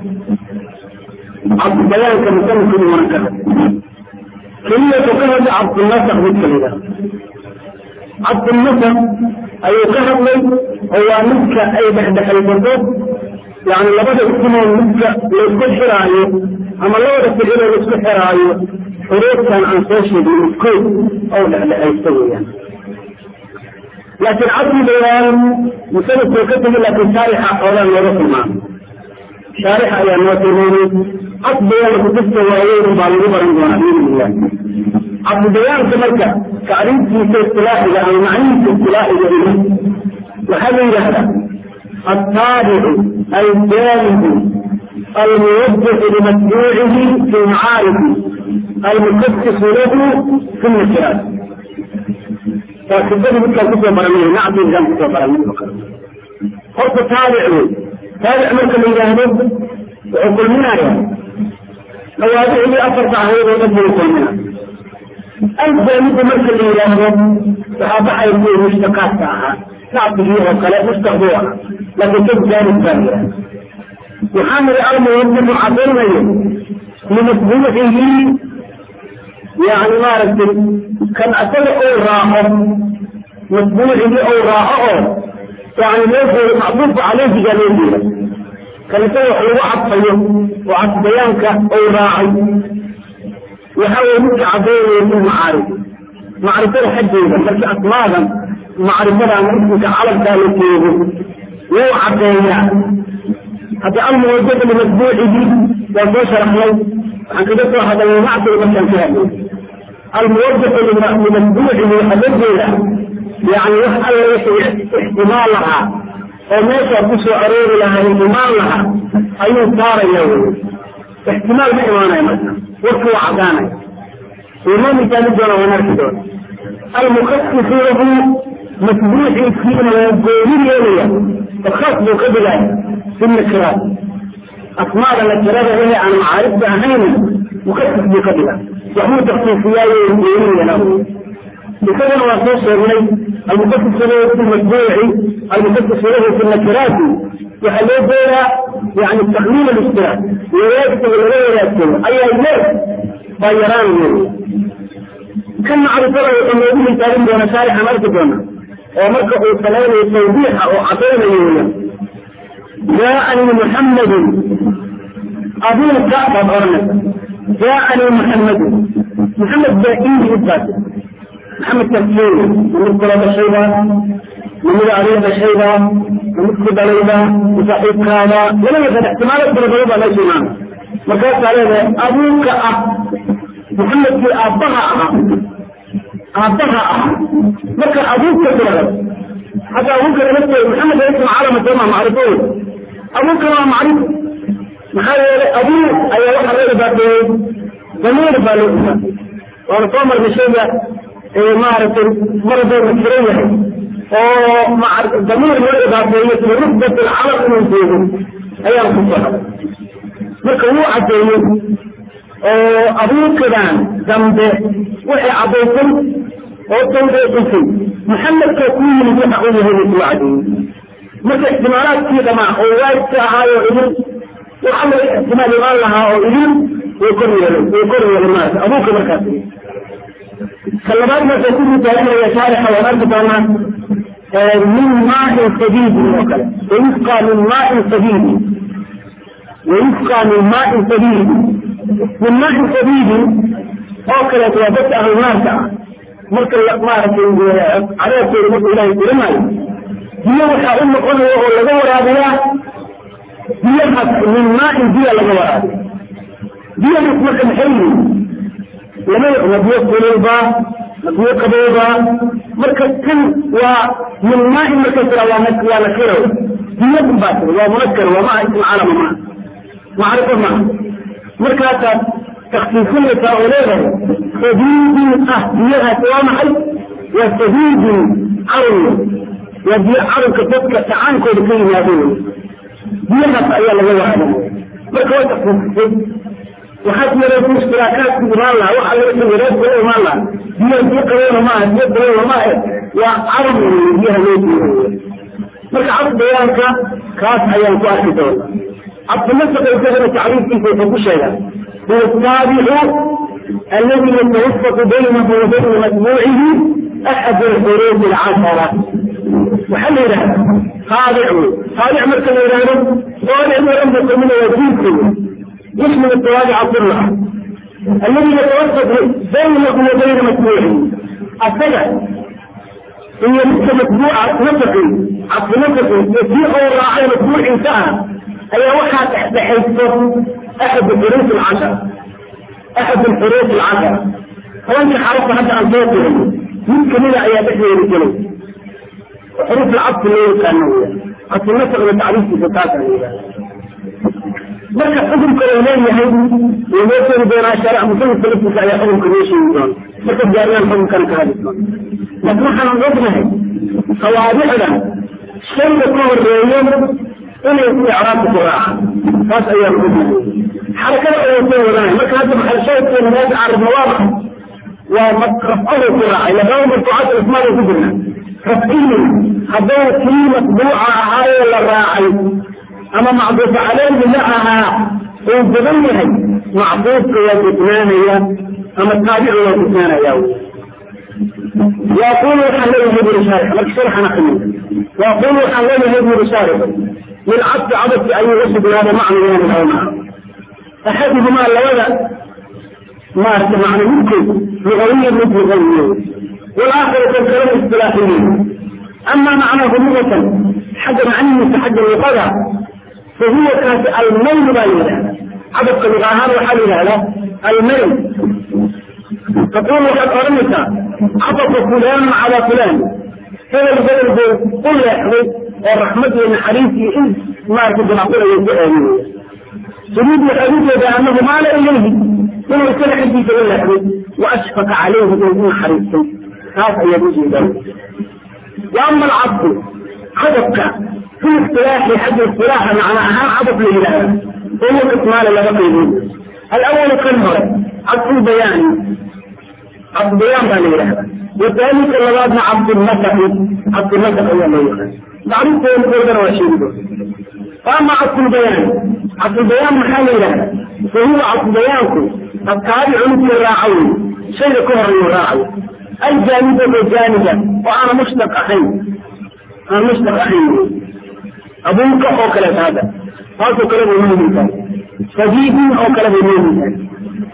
عبد بيان كمسلم كما كلية كهد عبد النصر بالكلمة عبد النصر أي كهد لي هو نسكة أي بحد حلبته يعني لبدا اسمه نسكة لسكة حراية أما لو رفت إلى لسكة حراية حروف كان عن سوشي بالمسكوت أو لحد يستوي يعني لكن عبد بيان مسلسل كتب لكن شارحة حولا ورث معه شارحة يا موتيني عبد بيان كتبت وعيون بالغبر بإذن الله عبد بيان كمركة تعريف في اصطلاح أو معنى في اصطلاح جميل وهذا هذا التابع الجانب الموضح لمتبوعه في معارفه المخصص له في النكرات فكذلك مثل كتب برميه نعم جنب كتب برميه فرق تابع تابع مثل الجانب وعقل منايا مواضيع اللي أفرت عليه وقبل الكلمة الجانب مثل الجانب صحابة يكون مشتقات معها تعطي فيها وكلاء مستخدوها لكن كيف جانب ثانية وحامل الأرض يجب عقلنا limatbuucihi yani maaragtay kan asaga ou raaco matbuucigii ou raaco oo yani loo jeedo macduufu caleyhiga loo jeeda kan isaga wax lagu cadfayo oo cadbayaanka ou raacay waxa weye midka caddaynaya fi macaarif macrifada xaggeeda marka asmaadan macrifada ama ismika calamkaa la jeego wuu caddeeyaa hadda almuwajada limatbuucihi waa soo sharaxnay waxaan kaga soo hadalnay macsiga markaan ka hadlay almuwajada limatbuucihi waxaa loo jeeda yani wax alla wixii ixtimaal lahaa oo meeshaa ku soo aroori lahaa imaan lahaa ayuu saaraya wey ixtimaal ma imaanaya marka warkii waa caddaanaya inoo misaali doona waan arki doona almukasisuunahu matbuuciisiina waa gooni yeelaya oo khaas buu ka dhigaya fi nakiraat asmaada nakirada ehe aan macaarifta ahayna mukasis buu ka dhiga waxbuu taksiisiyaayo gooniyana isagana waa soo sheegnay almukasis lahu fi matbuuci almukasis lahu fi nakiraati waxaa loo jeedaa yani takmiil alistiraak wadaagsiga laga wadaagsado ayaa leer baa yaraan wey kan macrifada wuxuu noogu misaalin doona shaarixan arki doona oo marka uu samaynayo tawdiixa oo cadaynayo weya jaaanii muxammadun abuuka baad oranaysa jaaanii muxammadun muxamed baa ii idbaas maxamed tarkeeni ma mid kula dhashayba ma mid adiga dhashayba ma mid ku dhalayba ma saaxiibkaada lama yaqaan ixtimaalaad fara badan baa meesha imaana markaasaa leedahay abuuka ah muxamedkii aabbaha ahaa aabbaha ahaa marka abuuka tirada hadda abuuka lama maxamed ism calama sooma macrifo wey abuuka waa macrifo maxaa yeelay abuu ayaa waxaa loo ibaafeeyey damiir baa loo ibaafeeyey waana soo marnay shayga maaragtay mar hadduu nakiro yahay oo damiir loo ibaafeeyo fi rutbat alcalam inuu joogo ayaan ku soo marka wuu caddeeyey oo abuukadan dambe waxay caddaysay oo tawdeexisay maxamedka ku yimid waxa uu yahay buu kula caddeeyey marka ixtimaalaadkii dhamaa oo waajibka ahaayo idin waxa laga ixtimaal imaan lahaa oo idin way kor yeelay way kor yeelay maarata abuuka markaas كلمات ما تكون متعلمة يا شارح وأنت كمان من ماء سديد ويسقى من ماء سديد ويسقى من ماء سديد من ماء سديد أوكلت وبت أهل الناس مركز الأقمار على سير مصر إلهي كلمة هي وحا أم قلوة لغور هذه هي من ماء هي لغور هي مثل الحلم lama nabiyo kululba nabiyo qabowba marka kan waa min maain marka tira waa waa nakiro biyad baa tira waa munakar waa maa ism calama maa macrifo maa markaasaad taksiisinaysaa oo leedahay sadiidin ah biyadaasi waa maxay waa sadiidin carun waa biyo carunka dadka tacaankooda ka yimaado wey biyahaas ayaa laga waada marka waa taksiisisay waxaad yaraysa ishtiraakaadku imaan laha waxa laga sawiraad kula imaan laha biyo biyo qabeena maaha biyo qabeena maaha waa carab wey biyaha loo jeedo marka cad bayaanka kaas ayaan ku arki doona cabdimasaka isagana tacriifkiisa wuxuu ku sheegaa huwa asaabicu aladi yatawafaqu baynahu wa bayna matbuucihi axad alxuruuf alcashara waxaa la yidhahda qaabic wey qaabic marka la yidhahdo qaabic waran buu kamida waa diinka wey يشمل التوابع كلها الذي يتوسط بينه وبين متبوعه السبع هي مثل متبوعة نفقي عبد نفقي يسيء الراعي متبوع انتهى أي وقع تحت حيثه أحد الحروف العشر أحد الحروف العشر فأنت حرصت حتى أن توصل يمكن إلى أن يدخل الجنوب حروف العطف اللي كانوا عطف النفق بالتعريف في فتاة marka xukunka uu leeyahay wuu noo sheegi doonaa shaaric musanifka laftiisa ayaa xukunka noo sheegi doona marka gaariyaan xukunkana ka hadli doona laakiin waxaan ognahay qawaadicda shayga ka horeeyo inay ku icraabka ku raacaan taas ayaan ognahay xarakada ayaan soo wadanay marka hadda maxal shaydkeena meesha carabna waa maxay waa rafcahu ku raacay labada marfuucaat ismaada ku jirna rafciyin hadduu kii matbuuca ahaayee la raacay ama macduufa caleyhi ma ahaa uu badan yahay macbuudka waa gudnaanaya ama taabicu waa gudnaanaya وأقول وحن له ابن شارح لك شرح نحن وأقول وحن له ابن شارح من عبد عبد أن يرشد هذا معنى من العلماء أحدهما لولا ما معنى ممكن لغويا مثل غويا والآخر كالكلام الاصطلاحيين أما معناه لغة حد معنى متحدى الوقضاء فهو كانت الميل بايلة عدد اللغة هذا وحال له الميل تقول وقد أرمت عطف فلان على فلان هذا البلد قل يا أخي الرحمة والحريف إن ما كنت نقول يجب تريد الحديث بأنه مال إليه ثم يكون حديث إلا وأشفق عليه بأنه حريف هذا يجوز ذلك وأما العبد عددك في اصطلاح حد اصطلاح معناها عدد لله هو إكمال لغة الأول كالمرة عبد البيان عبد البيان بان يلحظ والثاني كاللبادنا عبد المسح عبد المسح هو ما يلحظ معروف هو القردر وشيده فأما عبد البيان عبد البيان محل يلحظ فهو عبد البيانكم التابع مثل الراعي شيء كهر الراعي الجانبة بالجانبة وأنا مشتق أخي أنا مشتق أخي أبوك أو كلام هذا هذا كلام المؤمن صديقي أو كلام المؤمن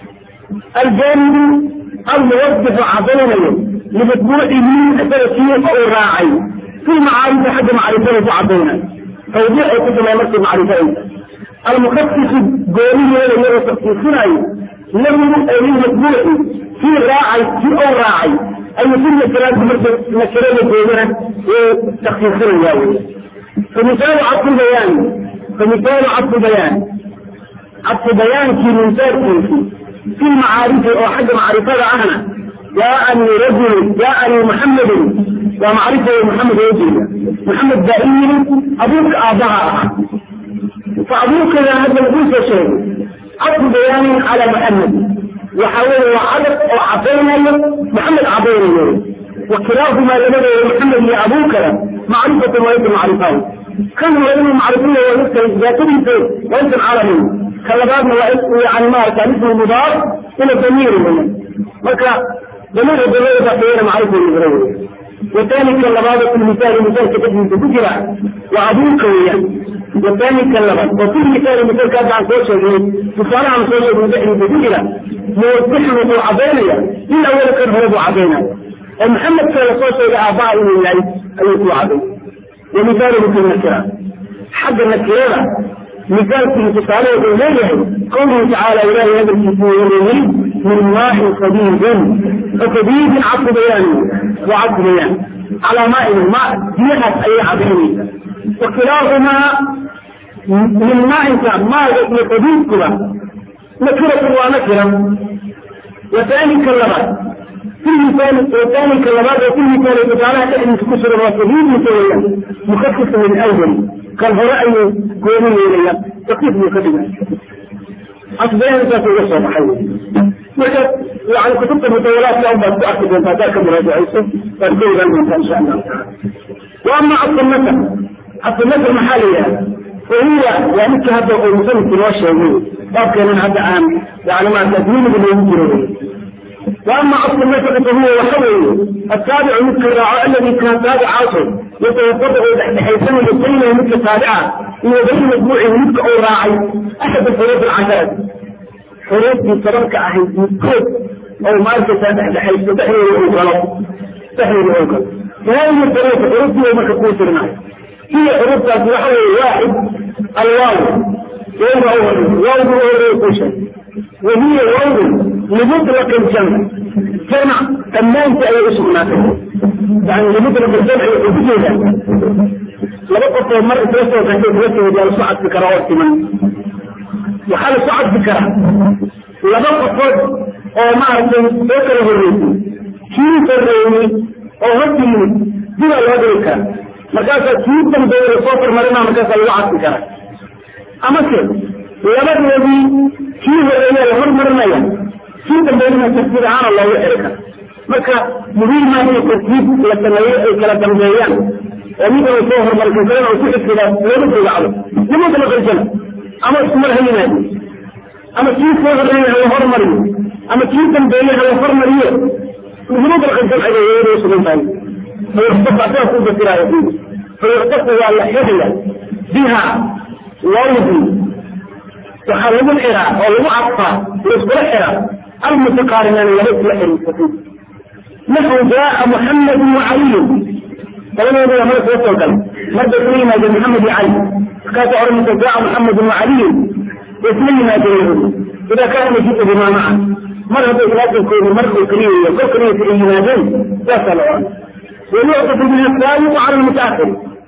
الجانب الموظف عضلنا لمجموع من ثلاثين أو راعي في معارف حد معرفة عضلنا توضيح كتب نفس معرفة المخصص قولي ولا يرى تخصيصنا لم يكن مجموع في راعي في أو راعي أي كل ثلاث مكرمة قولنا وتخصيصنا ياوي فمثال عطف البيان فمثال عطف البيان عطف بيان في مثال في معارف أو حد معرفة عنها جاءني رجل جاءني محمد ومعرفة محمد رجل محمد دائما أبوك آباء فأبوك هذا الجزء شيء عطف بيان على محمد وحاول وعدد أو عطينا محمد عطينا وكلاهما لمدى محمد لأبوك معرفة وليس معرفة كان لهم معرفية وليس ذاتهم وليس عالمين كلباتنا وعن ما كان اسمه مضاف إلى ضمير هنا مكا ضمير الضمير بقينا معرفة الإبراهيم والثاني كلبات في المثال مثال كتب من تجرى وأبوك وياه والثاني كلبات وفي مثال مثال كتب عن سوشيال مصالح عن سوشيال مدحن تجرى موضحنا ابو عبينيا من أول كان هو ابو عبينيا محمد كان سوشيال آباء من العيد أيضا عبينيا ومثال مثل النكرة حد النكرة مثال في تصالح إليه قوله تعالى إلهي هذا الكتاب من ماء صديد فصديد عطف بيان وعطف بيان على ماء الماء جهة أي عبيني وكلاهما من ماء ماء صديد كلا نكرة ونكرة وثاني كلمات في مثال وثاني كلمات وفي مثال تعالى تحدث كسر الرسولين متولى مخفف من أول كالهراء كوني إليه تقيف مكتبة أصبحنا ذات الوصف حي وجد يعني كتبت المتولات يوم ما تأكد أن ذاك مراجع عيسى فالكل غنم إن شاء الله وأما عبد المثل عبد المثل محلية وهي يعني كهذا المسلم في الوشة باب كان هذا عام يعني ما تدين باللي يمكن واما اصل المثل فهو وحوي التابع مثل الراعي الذي كان تابع عاصر يتوقفه بحيث يبين مثل تابعه ويبين مجموعه مثل او راعي احد الحروف العشرة حروف في سبب كأهل كود او ماركة بحيث تحرير الغلط تحرير الغلط فهذه الحروف الحروف دي ما تكون سرنا هي حروف وحوي واحد الواو وهو أول واو هو كل شيء وهي واو لمطلق الجمع جمع تمام أي اسم ما يعني لمطلق الجمع وجودا لبقى مرة ثلاثة وثلاثة ثلاثة وجال صعد بكراوات كمان وحال صعد بكرا لبقى فوق أو ما أعرف ذكر الرئيسي كيف الرئيسي أو هدي بلا الوضع مركز كيف من دور الصفر مرنا مركز الوعد بكرا أما كيف labadoodii kii horeeya la hormarinaya kii dambeynana tartiib ahaan loogu xiri kara marka muhiim maa in tartiib la sameeyo ay kala dambeeyaan oo mid uu soo hormarka kalena uu ku xigsidaa looga fogacdo nimada la qarjana ama iskumar ha yimaado ama kii soo horeeyey hala hormariyo ama kii dambeeyey hala hormariyo muhiimada jamciga iyadoo sugan tahay fayuxtafu asaga ku basiraayo fayuxtafu waa la xidaya biha wawdi waxaa lagu xiraa oo lagu cadfaa laiskula xiraa almutaqaarinaan laba isla xiriirsatay naxu jaaa muxamadu wacaliyun labadooda waa mara soo soo galay marba isla yimaadeen maxamed iyo cali markaasa oranaysa jaaa muxamadu wacaliyun isla yimaadeen yahudi idaa kaana majidu bimaa maca mar hadday ilaasankoodu mar uu keliya kol keliyasa ay yimaadeen saasaa la oran wayuctafu bihi saabiqu cala lmutaahir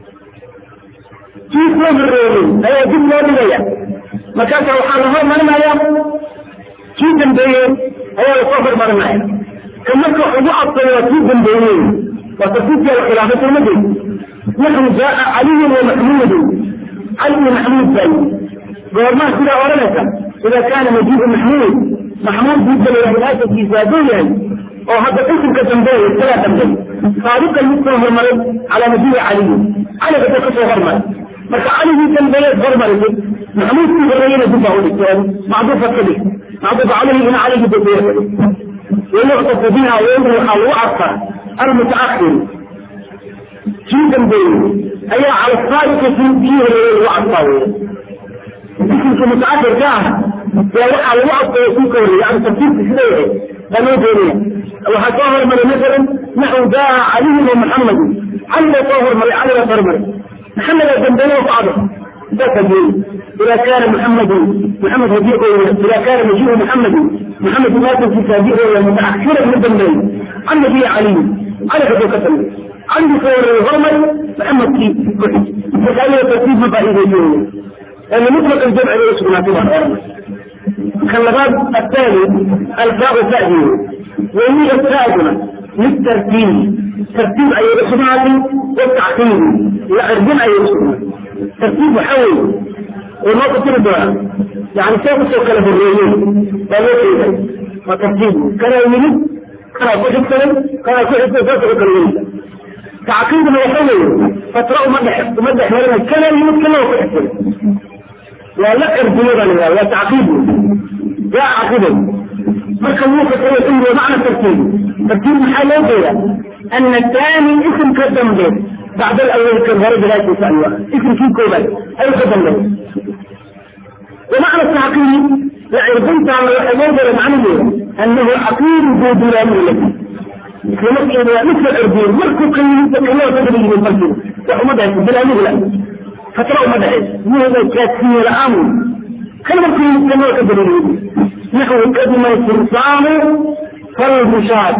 kii soo horeeyey ayaa dib loo dhigaya markaasa waxaa la hormarinaya kii dambeeyey ayaa lasoo hormarinaya ka marka wax ugu adkayo waa kii dambeeyey waa tafsiirkii la khilaafay sooma jeed naxu jaaa caliyun wa maxmuudun cali iyo maxmuud baa goormaa sidaa odhanaysa ida kaana majiibu maxmuud maxmuud diidalaya asalkiisa hadduu yahay oo hadda isimka dambeeya isagaa dambeey saabiqan mid soo hormaray calaa majiibi caliyin caliga dad kasoo hormaray marka caligii dambeeyeed hormarisay maxmuudkii horeeyena dib baa udhigteen macduufa ka dhig macduufa calayhi ina caligii dambeeye ka dhig wayuctafu biha wayri waxaa lagu cadfaa almutaakhir kii dambeeyey ayaa cala saabiqi kii horeeyey lagu cadfaa weya isimka mutaakhirka ah yaa waxaa lagu cadfaya kii ka horeeyey yani tafsiirka sida yahay baa loo doonaya waxaa soo hormaray masalan naxu jaa caliyun wa muxamadu cali baa soo hormaray cali baa hormaray محمد الجنبين وبعضه تفجي إذا كان محمد محمد هديه إذا كان مجيء محمد محمد مات في تابعه متأخرا من الجنبين عن نبي علي على كتب كتب عندي صور الغرمل محمد في كحي فقال له ترتيب مفاهيم الجنة لأن مطلق الجمع ليس مناسبا الغرمل خلبات الثاني الفاء تأذيه وهي الثالثة للترتيب ترتيب أي رسمات والتعقيد لا أرجم أي رسمات ترتيب حول وما قلت له يعني كيف توكل بالرئيين قالوا كذا وترتيب كان يمين كان كحب سلم كان كحب سلم كان تعقيد ما يحول فترى مدح مدح مرنا كان يمين كان كحب سلم لا لا ارجم ولا تعقيد لا عقيده marka wuu fasira inuu macna tartiib tartiib maxaa loo jeeda ana taani ism ka dambe bacd alawal kan hore bilaashiisa ayuu ah ismkii koobaad ayuu ka dambe ومعنى التعقيد لعرضنت على الحجاج معنى أنه عقيد ذو دلال التي مثل مثل الأردين مركو قيل تكلم تدري من المسجد وحمدها دلال لا فترى مدعي وهذا كاتفين الأمر كلمة كل كلمة تدري نحو قدم الفرسان فالمشاة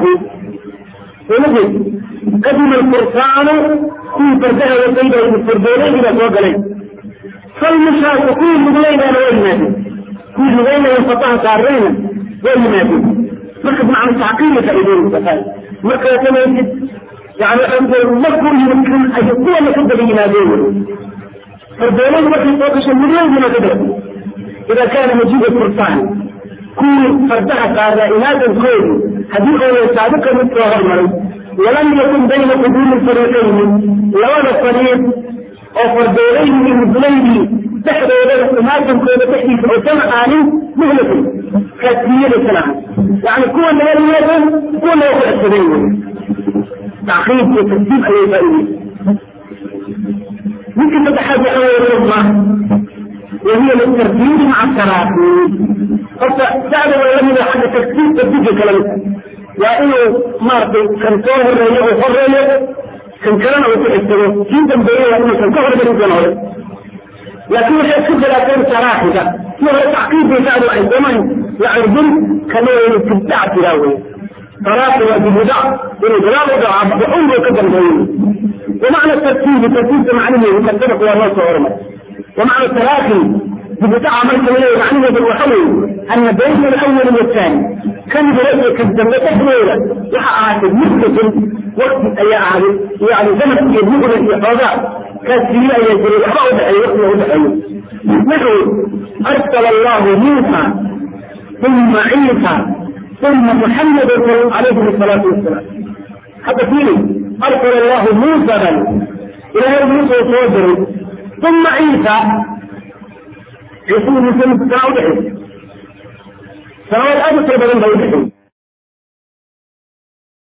ونجد قدم الفرسان في فردها وسيدة الفردولين إلى فوق عليه فالمشاة كل مدلين أنا وين كل مدلين ينفطها كارين وين مركز مع التعقيم فإذن السفال مركز كما يجد يعني أنت المذكر يمكن أن يكون لكد بينادين فردولين مركز فوقش المدلين بما تدرك إذا كان مجيب الفرسان كل فردها قائلات الكون حديث سابقا مثل غرمري ولم يكن بين قدوم الفريقين لو أنا فريق أو فردولين من مثلين تحت ولا سماعة كون تحديث عتمة آني مهلة كثير السلام يعني كون من الوزن كون يوقع السبيل تعقيد وترتيب أي فائدة ممكن نتحدث عن الله وهي للترتيب مع التراكم تعلم لم يكن حاجة تكتيب تبديك كلامك وإنه مرضي كان صور الرئيه وفرية كان كلامه وتحسنه جدا بيه وإنه كان كهر بني جنوه لكن مش يكتب لكن صراحة فيه تعقيد بيساعده عن زمن يعرضون كانوا يتبتع تلاوي صراحة وبهدع إنه جلال وضع بحوم وكذا بيه ومعنى الترتيب الترتيب معنى انه يكتبك هو الله صورنا ومعنى التراخي ببتاع عملت ايه معنى بالوحوي ان بين الاول والثاني كان برأيك الدولة تحويلة وحقات مثل وقت اي اعلم يعني زمن يبلغ الاحفاظات كانت في اي يجري وحقا ودعي وقت ودعي نحو ارسل الله موسى ثم عيسى ثم محمد عليه الصلاة والسلام حتى فيه ارسل الله موسى بل الى موسى وتوجه ثم عيسى يكون مثل تعودهم sanawaad aad u tiro badan bay bixi